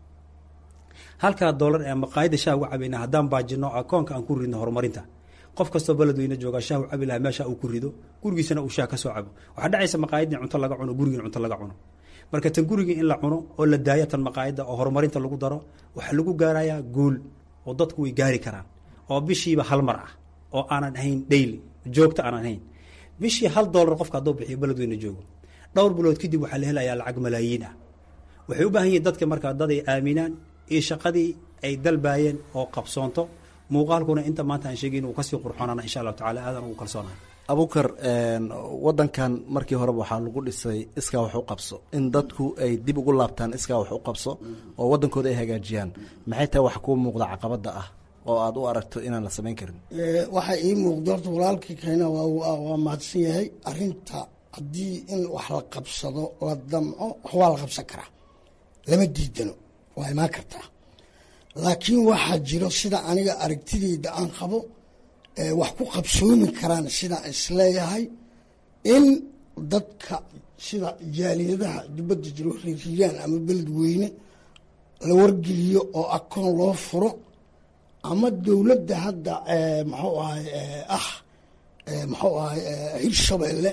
halkaa dollar ee maqaayadda shaha uga cabayna haddaan baajino akoonka aan ku ridno horumarinta qof kastoo beledweyne joogaa shaah u cabi lahaa meesha uu ku rido gurigiisana uu shaah ka soo cabo waxaa dhacaysa maqaayadii cunto laga cuno gurigiin cunto laga cuno marka tan gurigii in la cuno oo la daayo tan maqaayadda oo horumarinta lagu daro waxaa lagu gaarayaa guul oo dadku way gaari karaan oo bishiiba hal mar ah oo aanan ahayn daily joogto aanan ahayn bishii hal dollar qofka hadduu bixiyo beledweyne joogo dhowr bilood kadib waxaa la helayaa lacag malaayiin ah waxay u baahan yihiin dadka markaa dad ay aaminaan iyo shaqadii ay dalbaayeen oo qabsoonto muuqaalkuna inta maanta aan sheegay inuu kasii qurxoonana insha allahu tacala aadan ugu kalsoonahay abukar wadankan markii horeba waxaa lagu dhisay iskaa wax u qabso in dadku ay dib ugu laabtaan iskaa wax u qabso oo wadankooda ay hagaajiyaan maxay tahay wax kuu muuqda caqabada ah oo aad u aragto inaan la samayn karin waxaa ii muuqda horta walaalkii keena waa mahadsan yahay arinta haddii in wax la qabsado la damco wax waa la qabsan karaa lama diidano waa imaan kartaa laakiin waxaa jiro sida aniga aragtideyda aan qabo wax ku qabsoomi karaan sidaan isleeyahay in dadka sida jaaliyadaha dibadda jiro riiriyaan ama beledweyne la wargeliyo oo akoon loo furo ama dowladda hadda muxuu ahay ah muxuu ahay hirshabeelle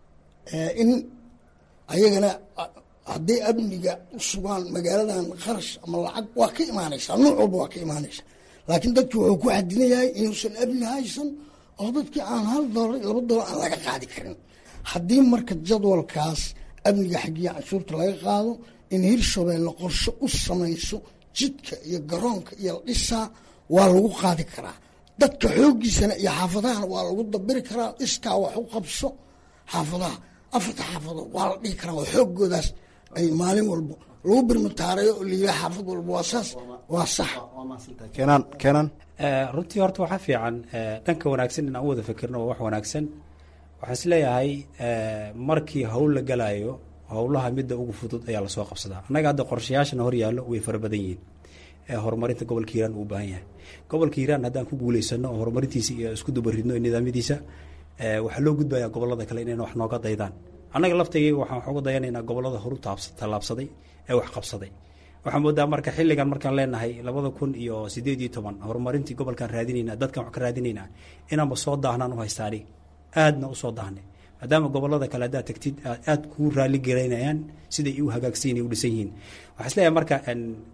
in ayagana hadday amniga u sugaan magaaladan kharash ama lacag waa ka imaanaysaa nuuc walba waa ka imaanaysaa laakiin dadki wuxuu ku xadinayahay inuusan amni haysan oo dadkii aan hal dolar laba dolar aan laga qaadi karin haddii marka jadwalkaas amniga xaggiya canshuurta laga qaado in hirshabeelle qorshe u samayso jidka iyo garoonka iyo la dhisaa waa lagu qaadi karaa dadka xooggiisana iyo xaafadahana waa lagu dabiri karaa iskaa wax u qabso xaafadaha afarta xaafadood waa la dhihi karaa oo xooggoodaas ay maalin walba lagu birmataareeyo oo layihaha xaafad walba waa saas waa sax keenaan keenaan runtii horta waxaa fiican dhanka wanaagsan in aan u wada fikirno waa wax wanaagsan waxaan isleeyahay markii howl la galayo howlaha midda ugu fudud ayaa lasoo qabsadaa annaga hadda qorshayaashana hor yaallo way fara badan yihiin ee horumarinta gobolka hiiraan uu baahan yahay gobolka hiiraan haddaan ku guuleysano oo horumarintiisa iyo isku dubaridno nidaamyadiisa waxaa loo gudbayaa gobolada kale inayna wax nooga daydaan annaga laftayga waxaan wax uga dayanaynaa gobolada horu tallaabsaday ee wax qabsaday waxaan moodaa marka xilligan markaan leenahay labada kun iyo sideed iyo toban horumarintii gobolkaan raadinayna dadkan wax ka raadinaynaa inaanba soo daahnaan u haystaani aadna u soo daahnay maadaama gobolada kale haddaad tagtid aad kuu raali garaynayaan siday u hagaagsan u dhisan yihiin waxaa is leeyahay marka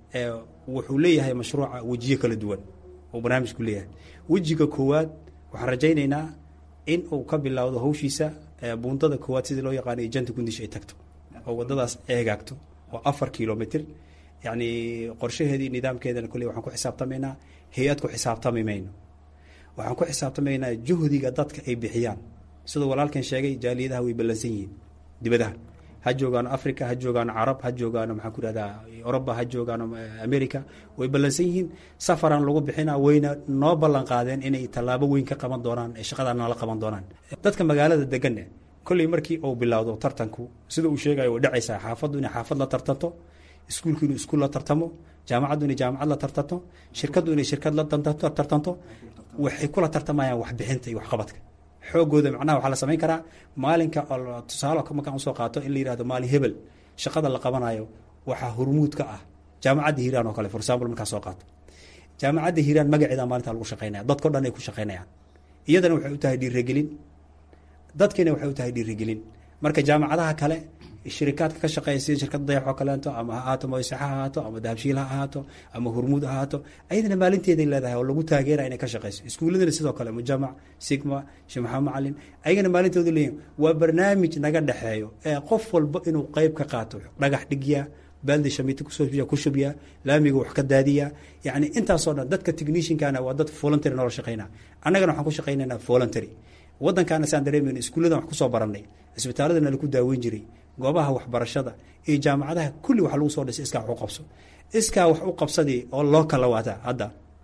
wuxuu leeyahay mashruuca wejiyo kala duwan oo barnaamijku leeyahay wejiga koowaad waxaan rajaynaynaa in uu ka bilowdo hawshiisa buundada koowaad sidii loo yaqaanay janta gundish ay tagto oo wadadaas eegaagto oo afar kilomitr yacni qorshaheedii nidaamkeedana kolley waxaan ku xisaabtamaynaa hay-ad ku xisaabtami mayno waxaan ku xisaabtamaynaa juhdiga dadka ay bixiyaan siduu walaalkan sheegay jaaliyadaha way ballansan yihiin dibadaha ha joogaano africa ha joogaano carab ha joogaano maxaan ku ihahdaa oroba ha joogaano america way ballansan yihiin safaran lagu bixina wayna noo ballan qaadeen inay tallaabo weyn ka qaban doonaan ee shaqadaa nala qaban doonaan dadka magaalada deganne kolley markii uu bilowdo tartanku sida uu sheegayo way dhacaysaa xaafaddu inay xaafad la tartanto iskuulku inuu iskuul la tartamo jaamacaddu inay jaamacad la tartanto shirkaddu inay shirkad la tartanto waxay kula tartamayaan waxbixinta iyo waxqabadka xoogooda macnaha waxaa la samayn karaa maalinka tusaale markaan usoo qaato in la yihahdo maalin hebel shaqada la qabanayo waxaa hormuud ka ah jaamacadda hiiraan oo kale for example markaa soo qaato jaamacadda hiiraan magaceeda maalinta lagu shaqeynaya dadkao dhan ay ku shaqeynayaan iyadana waxay u tahay dhiirigelin dadkiina waxay u tahay dhiirigelin marka jaamacadaha kale shirikaadka ka shaqeeya sida shirkadda dayax oo kaleeto ama ha ahaato moysexa ha ahaato ama dahabshiil ha ahaato ama hurmuud ha ahaato ayadana maalinteeday leedahay oo lagu taageera inay ka shaqeyso iskuulladana sidoo kale mujamac sigma sheekh maxamed macalin ayagana maalintooda leeyihin waa barnaamij naga dhexeeyo ee qof walba inuu qeyb ka qaato dhagax dhigya baaldi shamiito kusoobiya ku shubya laamiga wax ka daadiya yacni intaasoo dhan dadka techniciankana waa dad voluntary noola shaqeyna annagana waxaan ku shaqeynaynaa voluntary waddankaana saan dareemayno iskuulladan wax kusoo barannay cisbitaaladana laku daaweyn jiray goobaha waxbarashada iyo jaamacadaha kulli waxa lagu soo dhisay iskaa wax u qabso iskaa wax u qabsadii oo loo kala waata hadda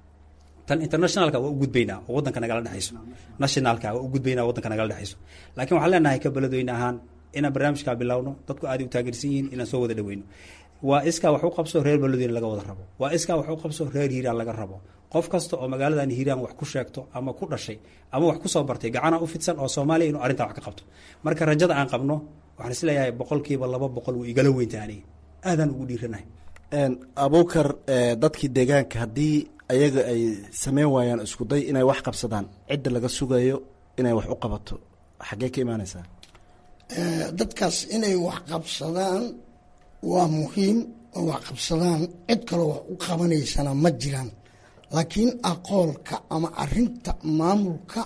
tan internationalka waa u gudbaynaa oo waddanka nagala dhexayso nationalka waa u gudbaynaa waddanka nagala dhexayso laakiin waxaan leenahay ka beledweyne ahaan inaan barnaamijkaa bilowno dadku aaday u taageersan yihiin inaan soo wada dhaweyno waa iskaa wax u qabso reer beledweyne laga wada rabo waa iskaa wax u qabso reer hiiraan laga rabo qof kasta oo magaaladan hiiraan wax ku sheegto ama ku dhashay ama wax kusoo bartay gacana u fidsan oo soomaaliya inuu arrintaa wax ka qabto marka rajada aan qabno waxaan isleeyahay boqolkiiba laba boqol wuu igala weynta aniga aadaan ugu dhiiranahay abuukar dadkii deegaanka haddii ayaga ay sameyn waayaan iskuday inay wax qabsadaan cidda laga sugayo inay wax u qabato xaggee ka imaaneysaa dadkaas inay wax qabsadaan waa muhiim oo wax qabsadaan cid kaloo wax u qabanaysana ma jiraan laakiin aqoolka ama arinta maamulka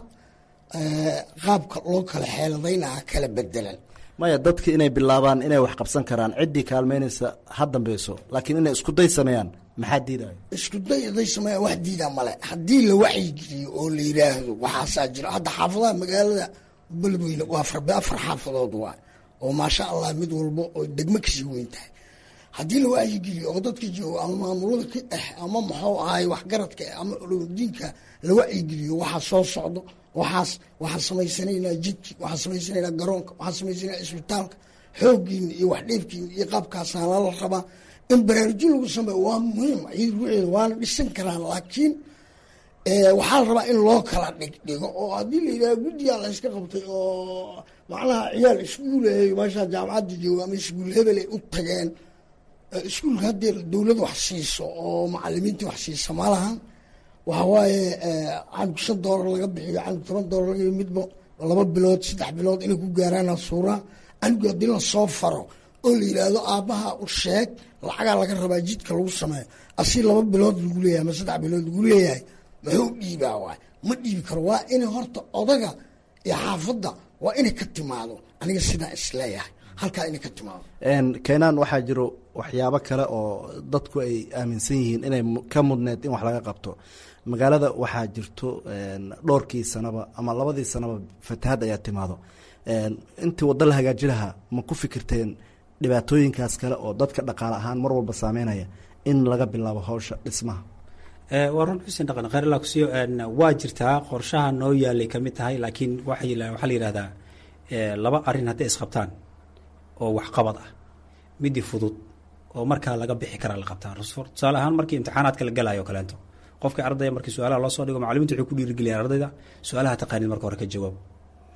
qaabka loo kala xeeladaynaha kala bedelan maya dadka inay bilaabaan inay wax qabsan karaan ciddii kaalmeynaysa ha dambeyso laakiin inay isku day sameeyaan maxaa diidayo isku day haday sameeyaan wax diida male haddii la wacyigeliyo oo la yidhaahdo waxaasaa jira hadda xaafadaha magaalada beledweyne waa farbe afar xaafadood waa oo maasha allah mid walba oo degmo kasii weyn tahay haddii la wacyigeliyo oo dadka joogo ama maamulada ka ah ama muxuu ahay waxgaradka ama ulumadiinka la wacyigeliyo waxaa soo socdo waxaas waxaan samaysanaynaa jidki waxaan samaysanaynaa garoonka waxaan samaysanaynaa isbitaalka xooggiina iyo wax dheefkiina iyo qaabkaasaa lala rabaa in baraarujin lagu sameeyo waa muhiim ciid ruuxeeda waana dhisan karaan laakiin waxaa la rabaa in loo kala dhigdhigo oo haddii la yidhaha guddigaa la yska qabtay oo macnaha ciyaal iskuuleey meeshaa jaamacadda jooga ama iskuul hebel ay u tageen iskuulka haddee dowlad wax siiso oo macalimiintii wax siisa malahan waxa waaye canug shan doolar laga bixiyo canug toban doolar laga midba laba bilood saddex bilood inay ku gaaraana suuraa canugu haddii lasoo faro oo la yidhaahdo aabbaha u sheeg lacagaa laga rabaa jidka lagu sameeyo asi laba bilood lagu leeyahay ama saddex bilood lagu leeyahay muxuu dhiibaa waay ma dhiibi karo waa inay horta odaga iyo xaafadda waa inay ka timaado aniga sidaa isleeyahay halkaa inay ka timaado keenaan waxaa jiro waxyaabo kale oo dadku ay aaminsan yihiin inay ka mudneed in wax laga qabto magaalada waxaa jirto dhowrkii sanaba ama labadii sanaba fatahaad ayaa timaado intii waddo la hagaaji lahaa ma ku fikirteen dhibaatooyinkaas kale oo dadka dhaqaale ahaan mar walba saameynaya in laga bilaabo hawsha dhismaha waa run xuseen dhaqan khayrla kusiyo waa jirtaa qorshaha noo yaalay ka mid tahay laakiin waxaa la yihahdaa laba arrin hadday isqabtaan oo waxqabad ah midii fudud oo markaa laga bixi karaa la qabtaa tusaale ahaan markii imtixaanaadka la galayo kaleento qofka ardaya markii su-aalaha loo soo dhigo macalimiintu waxay ku dhiirigeliyaan ardayda su-aalaha taqaanid marka hore ka jawaab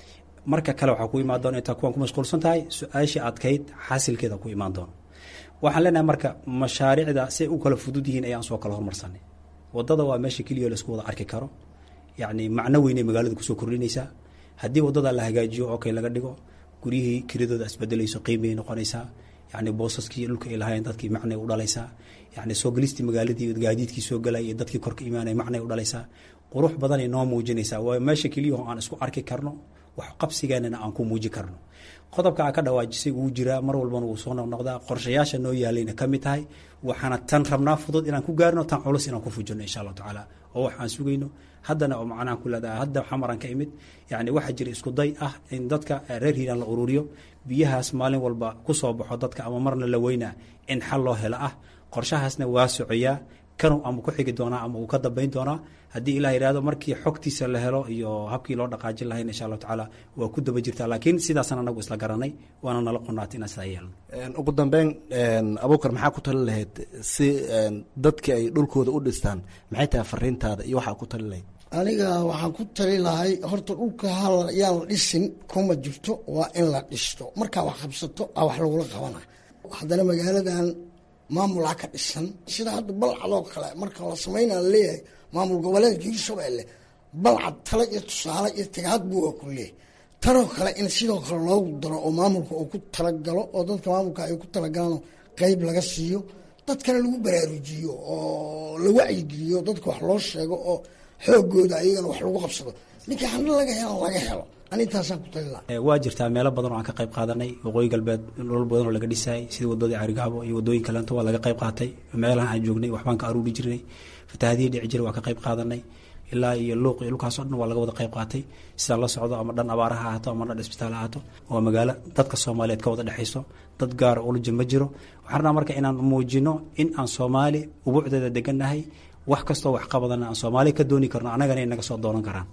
marka kale waxaa ku imaan doona intaa kuwan ku mashquulsan tahay su-aashii adkayd xasilkeeda ku imaan doono waxaan leenahay marka mashaariicda si ay u kala fudud yihiin ayaan soo kala hormarsanay wadada waa meesha keliya laisku wada arki karo yacni macno weynay magaalada kusoo kordhinaysaa haddii wadada la hagaajiyo oo kale laga dhigo guryihii kiradooda isbedelayso qiimay noqonaysaa yacni boosaskii dhulka ay lahaayeen dadkii macnay u dhalaysaa yacni soo gelistii magaaladii gaadiidkii soo galay iyo dadkii korka imaanaya macnay u dhalaysaa qurux badanay noo muujinaysaa waa meesha keliyaho aan isku arki karno wax qabsigeenana aan ku muuji karno qodobka aa ka dhawaajisay wuu jiraa mar walbana wuu soo noqnoqdaa qorshayaasha noo yaalayna ka mid tahay waxaana tan rabnaa fudud inaan ku gaarno tan culus inaan ku fujino insha allahu tacaala oo wax aan sugayno haddana oo macnaha ku leedahay hadda xamaran ka imid yacni waxaa jira isku day ah in dadka reer hiiraan la ururiyo biyahaas maalin walba ku soo baxo dadka ama marna la weynaa in xal loo helo ah qorshahaasna waa socoyaa kanu ama ku xigi doonaa ama uu ka dambayn doonaa haddii ilah yidhahdo markii xogtiisa la helo iyo habkii loo dhaqaajin lahayn insha allahu tacaala waa ku daba jirtaa laakiin sidaasaan anagu isla garanay waana nala qonaatay inaan sidaa yeelno ugu dambeyn abuukar maxaa ku tali lahayd si dadkii ay dhulkooda u dhistaan maxay tahay fariintaada iyo waxaa ku tali lahayd aniga waxaan ku tali lahay horta dhulka hal yaan la dhisin kuma jirto waa in la dhisto markaa wax qabsato a wax lagula qabana haddana magaaladan maamulaa ka dhisan sida hadda balcadoo kale marka la sameynaa laleeyahay maamul goboleedka hirshabeelle balcad tale iyo tusaale iyo tagaad buu waa ku leeyahay tanoo kale in sidoo kale loogu daro oo maamulka uu ku talagalo oo dadka maamulka ay ku talagalaan qeyb laga siiyo dadkana lagu baraarujiyo oo la wacyigeliyo dadka wax loo sheego oo xoogooda ayagana wax lagu qabsado ninka hana laga helo laga helo anintaasaan ku tali laha waa jirtaa meelo badan oo aan ka qayb qaadanay waqooyi galbeed dhulal badan oo laga dhisayay sida wadadii carigaabo iyo wadooyin kaleento waa laga qayb qaatay meelahan aan joognay waxbaan ka aruuri jirnay fatahaadihii dhici jiray waa ka qayb qaadanay ilaa iyo luuq iyo dhulkaasoo dhan waa laga wada qayb qaatay sidaa la socdo ama dhan abaaraha ahaato ama dhan isbitaal ahaato waa magaalo dadka soomaaliyeed ka wada dhexayso dad gaara ulaja ma jiro waxaan rabnaa marka inaan muujino in aan soomaali ubuucdeeda degannahay wax kastoo wax qabadana aan soomaali ka dooni karno annagana inaga soo doonan karaan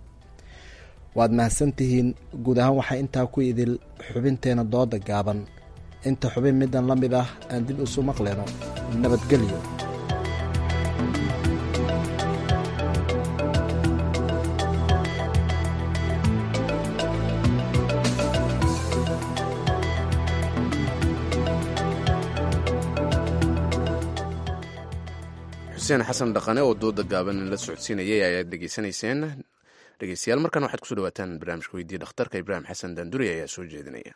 waad mahadsantihiin guud ahaan waxaa intaa ku idil xubinteena dooda gaaban inta xubin middan la mid ah aan dib isu maqleno nabadgelyo xuseen xasan dhaqane oo dooda gaaban la socodsiinayay ayaad dhegeysanayseen dhegeystayaal markan waxaad kusoo dhawaataan barnaamijka weydiiya dhakhtarka ibraahim xasan daanduri ayaa soo jeedinaya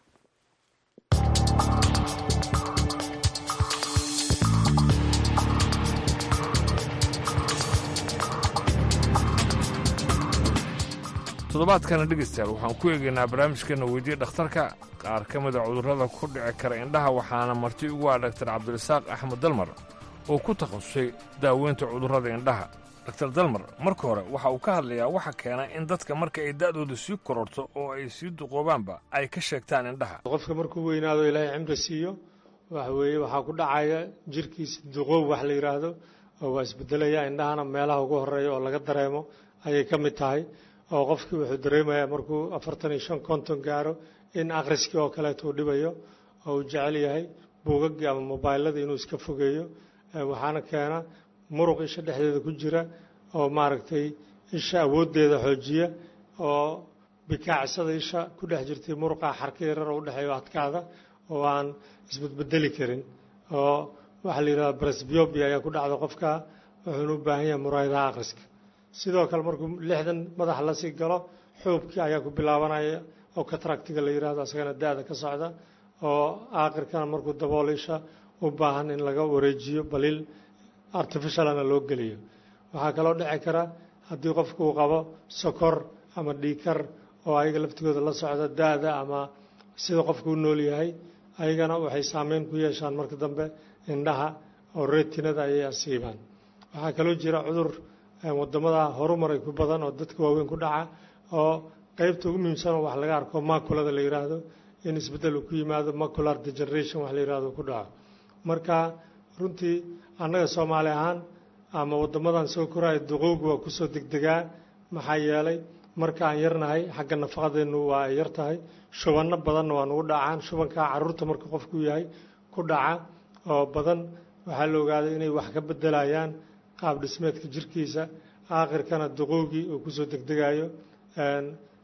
toddobaadkana dhegeystayaal waxaan ku eegaynaa barnaamijkeena weydiiya dhakhtarka qaar ka mida cudurrada ku dhici kara indhaha waxaana marti ugu ah dhaktar cabdirasaaq axmed dalmar oo ku takhasusay daaweynta cudurrada indhaha daktar dalmar marka hore waxa uu ka hadlayaa waxa keena in dadka marka ay da'dooda sii kororto oo ay sii duqoobaanba ay ka sheegtaan indhaha qofka markuu weynaado ilaahay cimri siiyo waxa weeye waxaa ku dhacaya jirkiisa duqoob wax la yidhaahdo oo waa isbedelaya indhahana meelaha ugu horeeya oo laga dareemo ayay ka mid tahay oo qofkii wuxuu dareemayaa markuu afartan iyo shan konton gaaro in akhriskii oo kaleeto uu dhibayo oo uu jecel yahay buugaggii ama mobaylladii inuu iska fogeeyo waxaana keena muruq isha dhexdeeda ku jira oo maaragtay isha awooddeeda xoojiya oo bikaacsada isha ku dhex jirtay muruqa xarka yarar oo udhexeeyo adkaada oo aan isbedbedeli karin oo waxaa la yidhahda brasbiobia ayaa ku dhacda qofka wuxuuna u baahan yahay muraayadaha akhriska sidoo kale markuu lixdan madax la sii galo xuubkii ayaa ku bilaabanaya oo kataractiga la yidhahdo asagana da-da ka socda oo aakhirkana markuu daboolo isha u baahan in laga wareejiyo baliil artificialana loo geliyo waxaa kaloo dhici kara haddii qofku uu qabo sokor ama dhiikar oo ayaga laftigooda la socda da-da ama sida qofku u nool yahay ayagana waxay saameyn ku yeeshaan marka dambe indhaha oo retinada ayay asiibaan waxaa kaloo jira cudur wadamada horumaray ku badan oo dadka waaweyn ku dhaca oo qeybta ugu muhiimsan wax laga arko maculada la yidhaahdo in isbeddel uu ku yimaado macular degeneration wax la yidhahdo ku dhaco marka runtii annaga soomaali ahaan ama wadamadan soo koraya duqowga waa kusoo degdegaa maxaa yeelay marka aan yarnahay xagga nafaqadeennu waa ay yar tahay shubanno badanna waa nugu dhacaan shubankaa caruurta marka qofku yahay ku dhaca oo badan waxaa la ogaaday inay wax ka bedelayaan qaab dhismeedka jirkiisa aakhirkana duqowgii uu kusoo degdegayo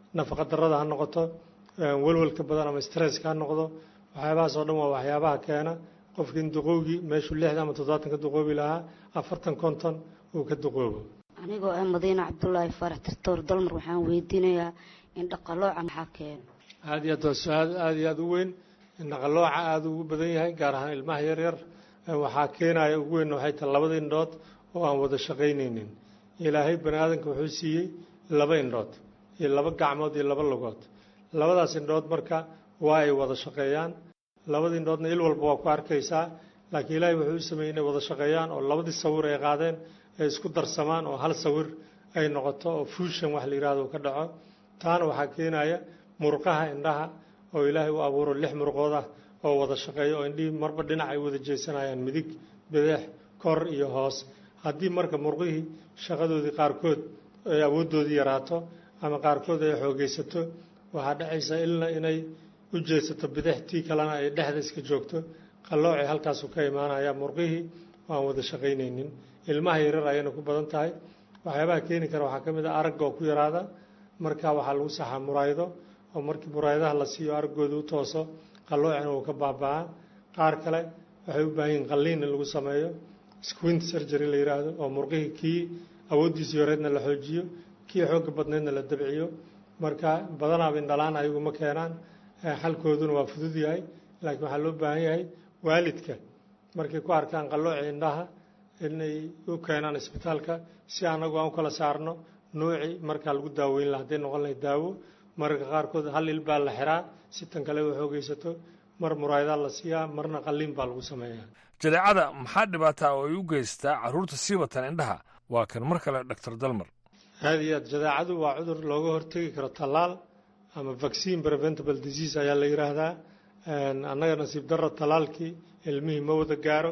nafaqa darrada ha noqoto welwelka badan ama stresska ha noqdo waxyaabahaas oo dhan waa waxyaabaha keena qofka in duqowgii meeshuu lixdan ama toddobaatan ka duqoobi lahaa afartan konton uu ka duqoobo anigoo ah madiine cabdulaahi faarax tirtoor dalmar waxaan weydiinayaa in dhaqalooca maxaa keena aada iyo aad waa su-aal aada iyo aada u weyn naqalooca aada ugu badan yahay gaar ahaan ilmaha yaryar waxaa keenaya ugu weyn waxay tahay labada indhood oo aan wada shaqaynaynin ilaahay bani aadamka wuxuu siiyey laba indhood iyo laba gacmood iyo laba lugood labadaas indhood marka waa ay wada shaqeeyaan labada indhoodna il walba waa ku arkaysaa laakiin ilaahay wuxuu u sameeyey inay wada shaqeeyaan oo labadii sawir ay qaadeen ay isku darsamaan oo hal sawir ay noqoto oo fuushan wax la yidhahdo uu ka dhaco taana waxaa keenaya murqaha indhaha oo ilaahay u abuuro lix murqood ah oo wada shaqeeya oo indhihii marba dhinac ay wada jeesanayaan midig bideex kor iyo hoos haddii marka murqihii shaqadoodii qaarkood ay awooddoodii yaraato ama qaarkood ay xoogaysato waxaa dhacaysa ilna inay u jeesato bidix tii kalena ay dhexda iska joogto qalloocay halkaasu ka imaanaya murqihii waan wada shaqaynaynin ilmaha yarar ayayna ku badan tahay waxyaabaha keeni kara waxaa ka mid a aragga oo ku yaraada marka waxaa lagu saxaa muraaydo oo markii muraayadaha la siiyo araggooda u tooso qalloocina uu ka baaba'aa qaar kale waxay u baahan yihin qalliin in lagu sameeyo squint surgery la yidhaahdo oo murqihii kii awooddiisii horeedna la xoojiyo kii xoogga badneedna la dabciyo marka badanaaba indhalaan ayagu ma keenaan xalkooduna waa fudud yahay laakiin waxaa loo baahan yahay waalidka markay ku arkaan qallooci indhaha inay u keenaan isbitaalka si anagu aan u kala saarno nuuci markaa lagu daaweyn laha hadday noqon lahay daawo mararka qaarkood hal il baa la xiraa si tan kale u xoogaysato mar muraayadaa la siiyaa marna qalliin baa lagu sameeyaa jadeecada maxaa dhibaataa oo ay u geystaa carruurta siibatan indhaha waa kan mar kale doctor dalmar aada iyo aad jadeecadu waa cudur looga hortegi karo tallaal ama vaccine preventable disease ayaa la yidhaahdaa annaga nasiib darro tallaalkii ilmihii ma wada gaaro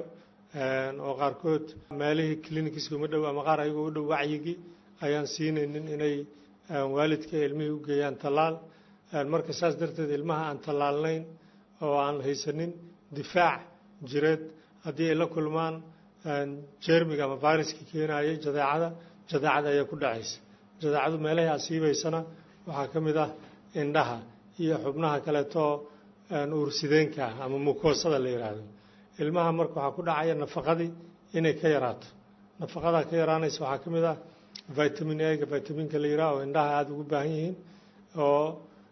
oo qaarkood meelihii clinikiska uma dhow ama qaar ayagoo u dhow wacyigii ayaan siinaynin inay waalidka ilmihii u geeyaan tallaal marka saas darteed ilmaha aan tallaalnayn oo aan haysanin difaac jireed haddii ay la kulmaan jermiga ama viruska keenayay jadeecada jadeecada ayaa ku dhacaysa jadeecadu meelahay asiibaysana waxaa ka mid ah indhaha iyo xubnaha kaleetoo uursideenka ah ama mukoosada la yidhaahdo ilmaha marka waxaa ku dhacaya nafaqadii inay ka yaraato nafaqadaa ka yaraanaysa waxaa ka mid ah vitamin a-ga vitaminka la yidhaha oo indhaha aada ugu baahan yihiin oo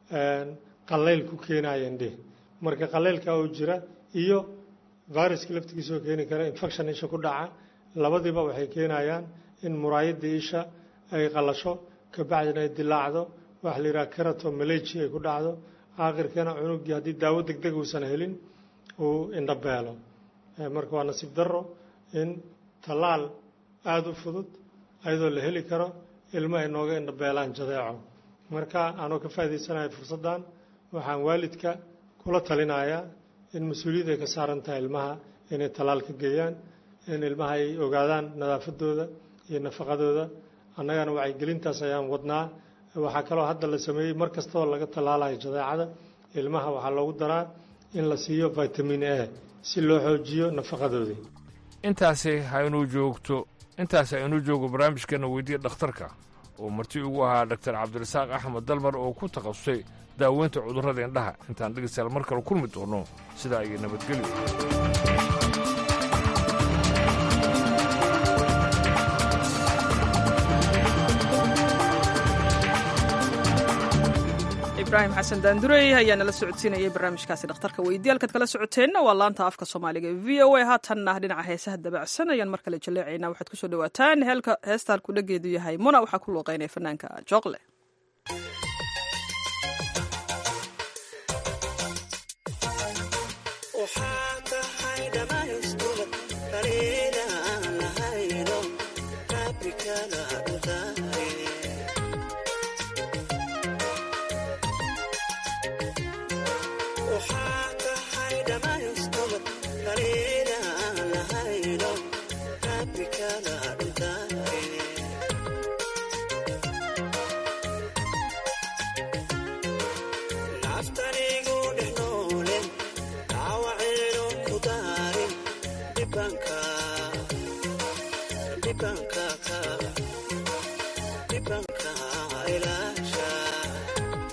qallayl ku keenaya indhihi marka qallaylka oo jira iyo viruska laftigiisa oo keeni kara infection isha ku dhaca labadiiba waxay keenayaan in muraayadii isha ay qalasho kabacdina ay dilaacdo waxa la yidhaha kerato malaji ay ku dhacdo aakhirkana cunugii haddii daawo deg deg uusan helin uu indhabeelo marka waa nasiib darro in tallaal aada u fudud ayadoo la heli karo ilmo ay nooga indhabeelaan jadeeco marka aanoo ka faa'idaysanayo fursaddan waxaan waalidka kula talinayaa in mas-uuliyad ay ka saaran tahay ilmaha inay tallaal ka geeyaan in ilmaha ay ogaadaan nadaafadooda iyo nafaqadooda annagana wacyigelintaas ayaan wadnaa waxaa kaloo hadda la sameeyey mar kastoo laga tallaalayo jadeecada ilmaha waxaa loogu daraa in la siiyo vitamin a si loo xoojiyo nafaqadoodii intaasi haynuu joogto intaasi aynuu joogo barnaamijkeena weydiya dhakhtarka oo marti ugu ahaa doctor cabdirasaaq axmed dalmar oo ku takhasusay daaweynta cudurrada indhaha intaan dhegeystayaal mar kale kulmi doono sidaa iyo nabadgelyo ibraahim xasan daandurey ayaa nala socodsiinayay barnaamijkaasi dhakhtarka weydiyaalkaad kala socoteenna waa laanta afka soomaaliga e v o a haatanna dhinaca heesaha dabacsan ayaan mar kale jaleecaynaa waxaad kusoo dhawaataan heesta halku dhageedu yahay muna waxaa ku luuqeynaya fanaanka jooqle Dibanka ilaasha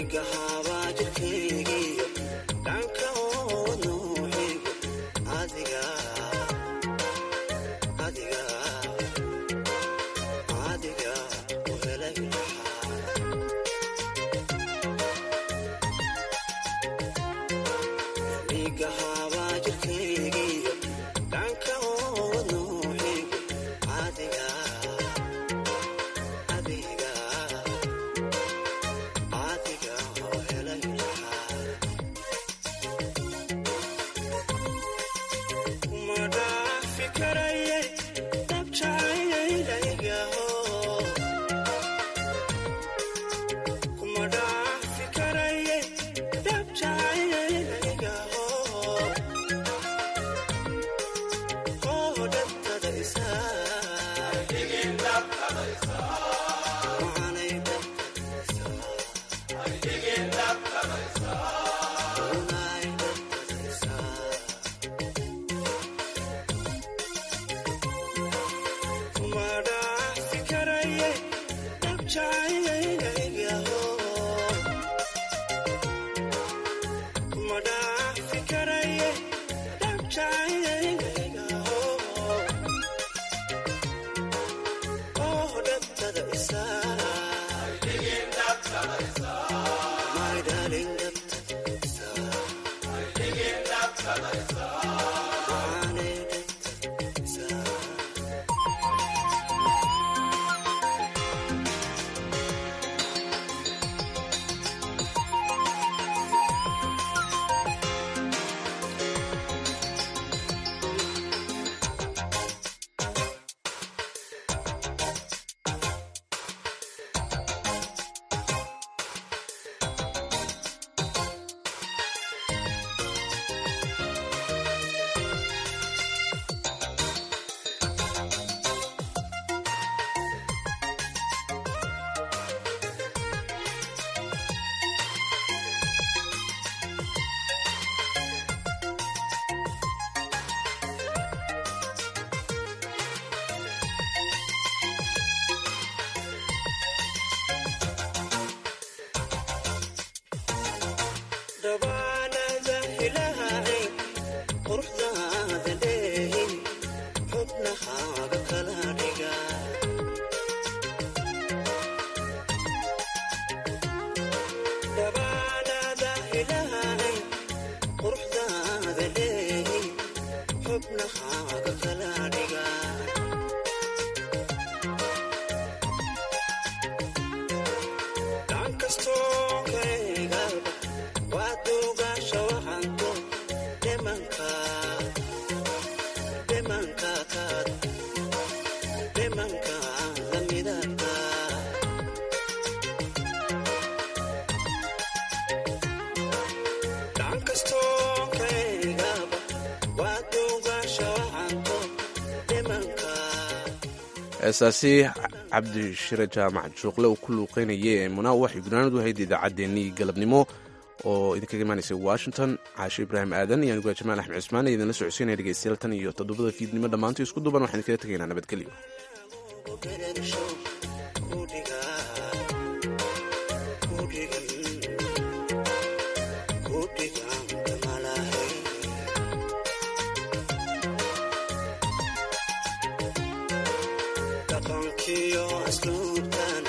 heesaasi cabdishire jaamac juuqle uu ku luuqeynayay ee munaa waxay gunaanadu ahayd idaacaddeenii galabnimo oo idinkaga imaanaysay washington caashe ibraahim aadan iyo aniguaa jamaal axmed cismaan ee idinla socodsiinaya dhegeystayaal tan iyo toddobada fiidnimo dhammaantii isku duban waxaan idinkaga tegaynaa nabadgelyo dhaqankiyo asluubta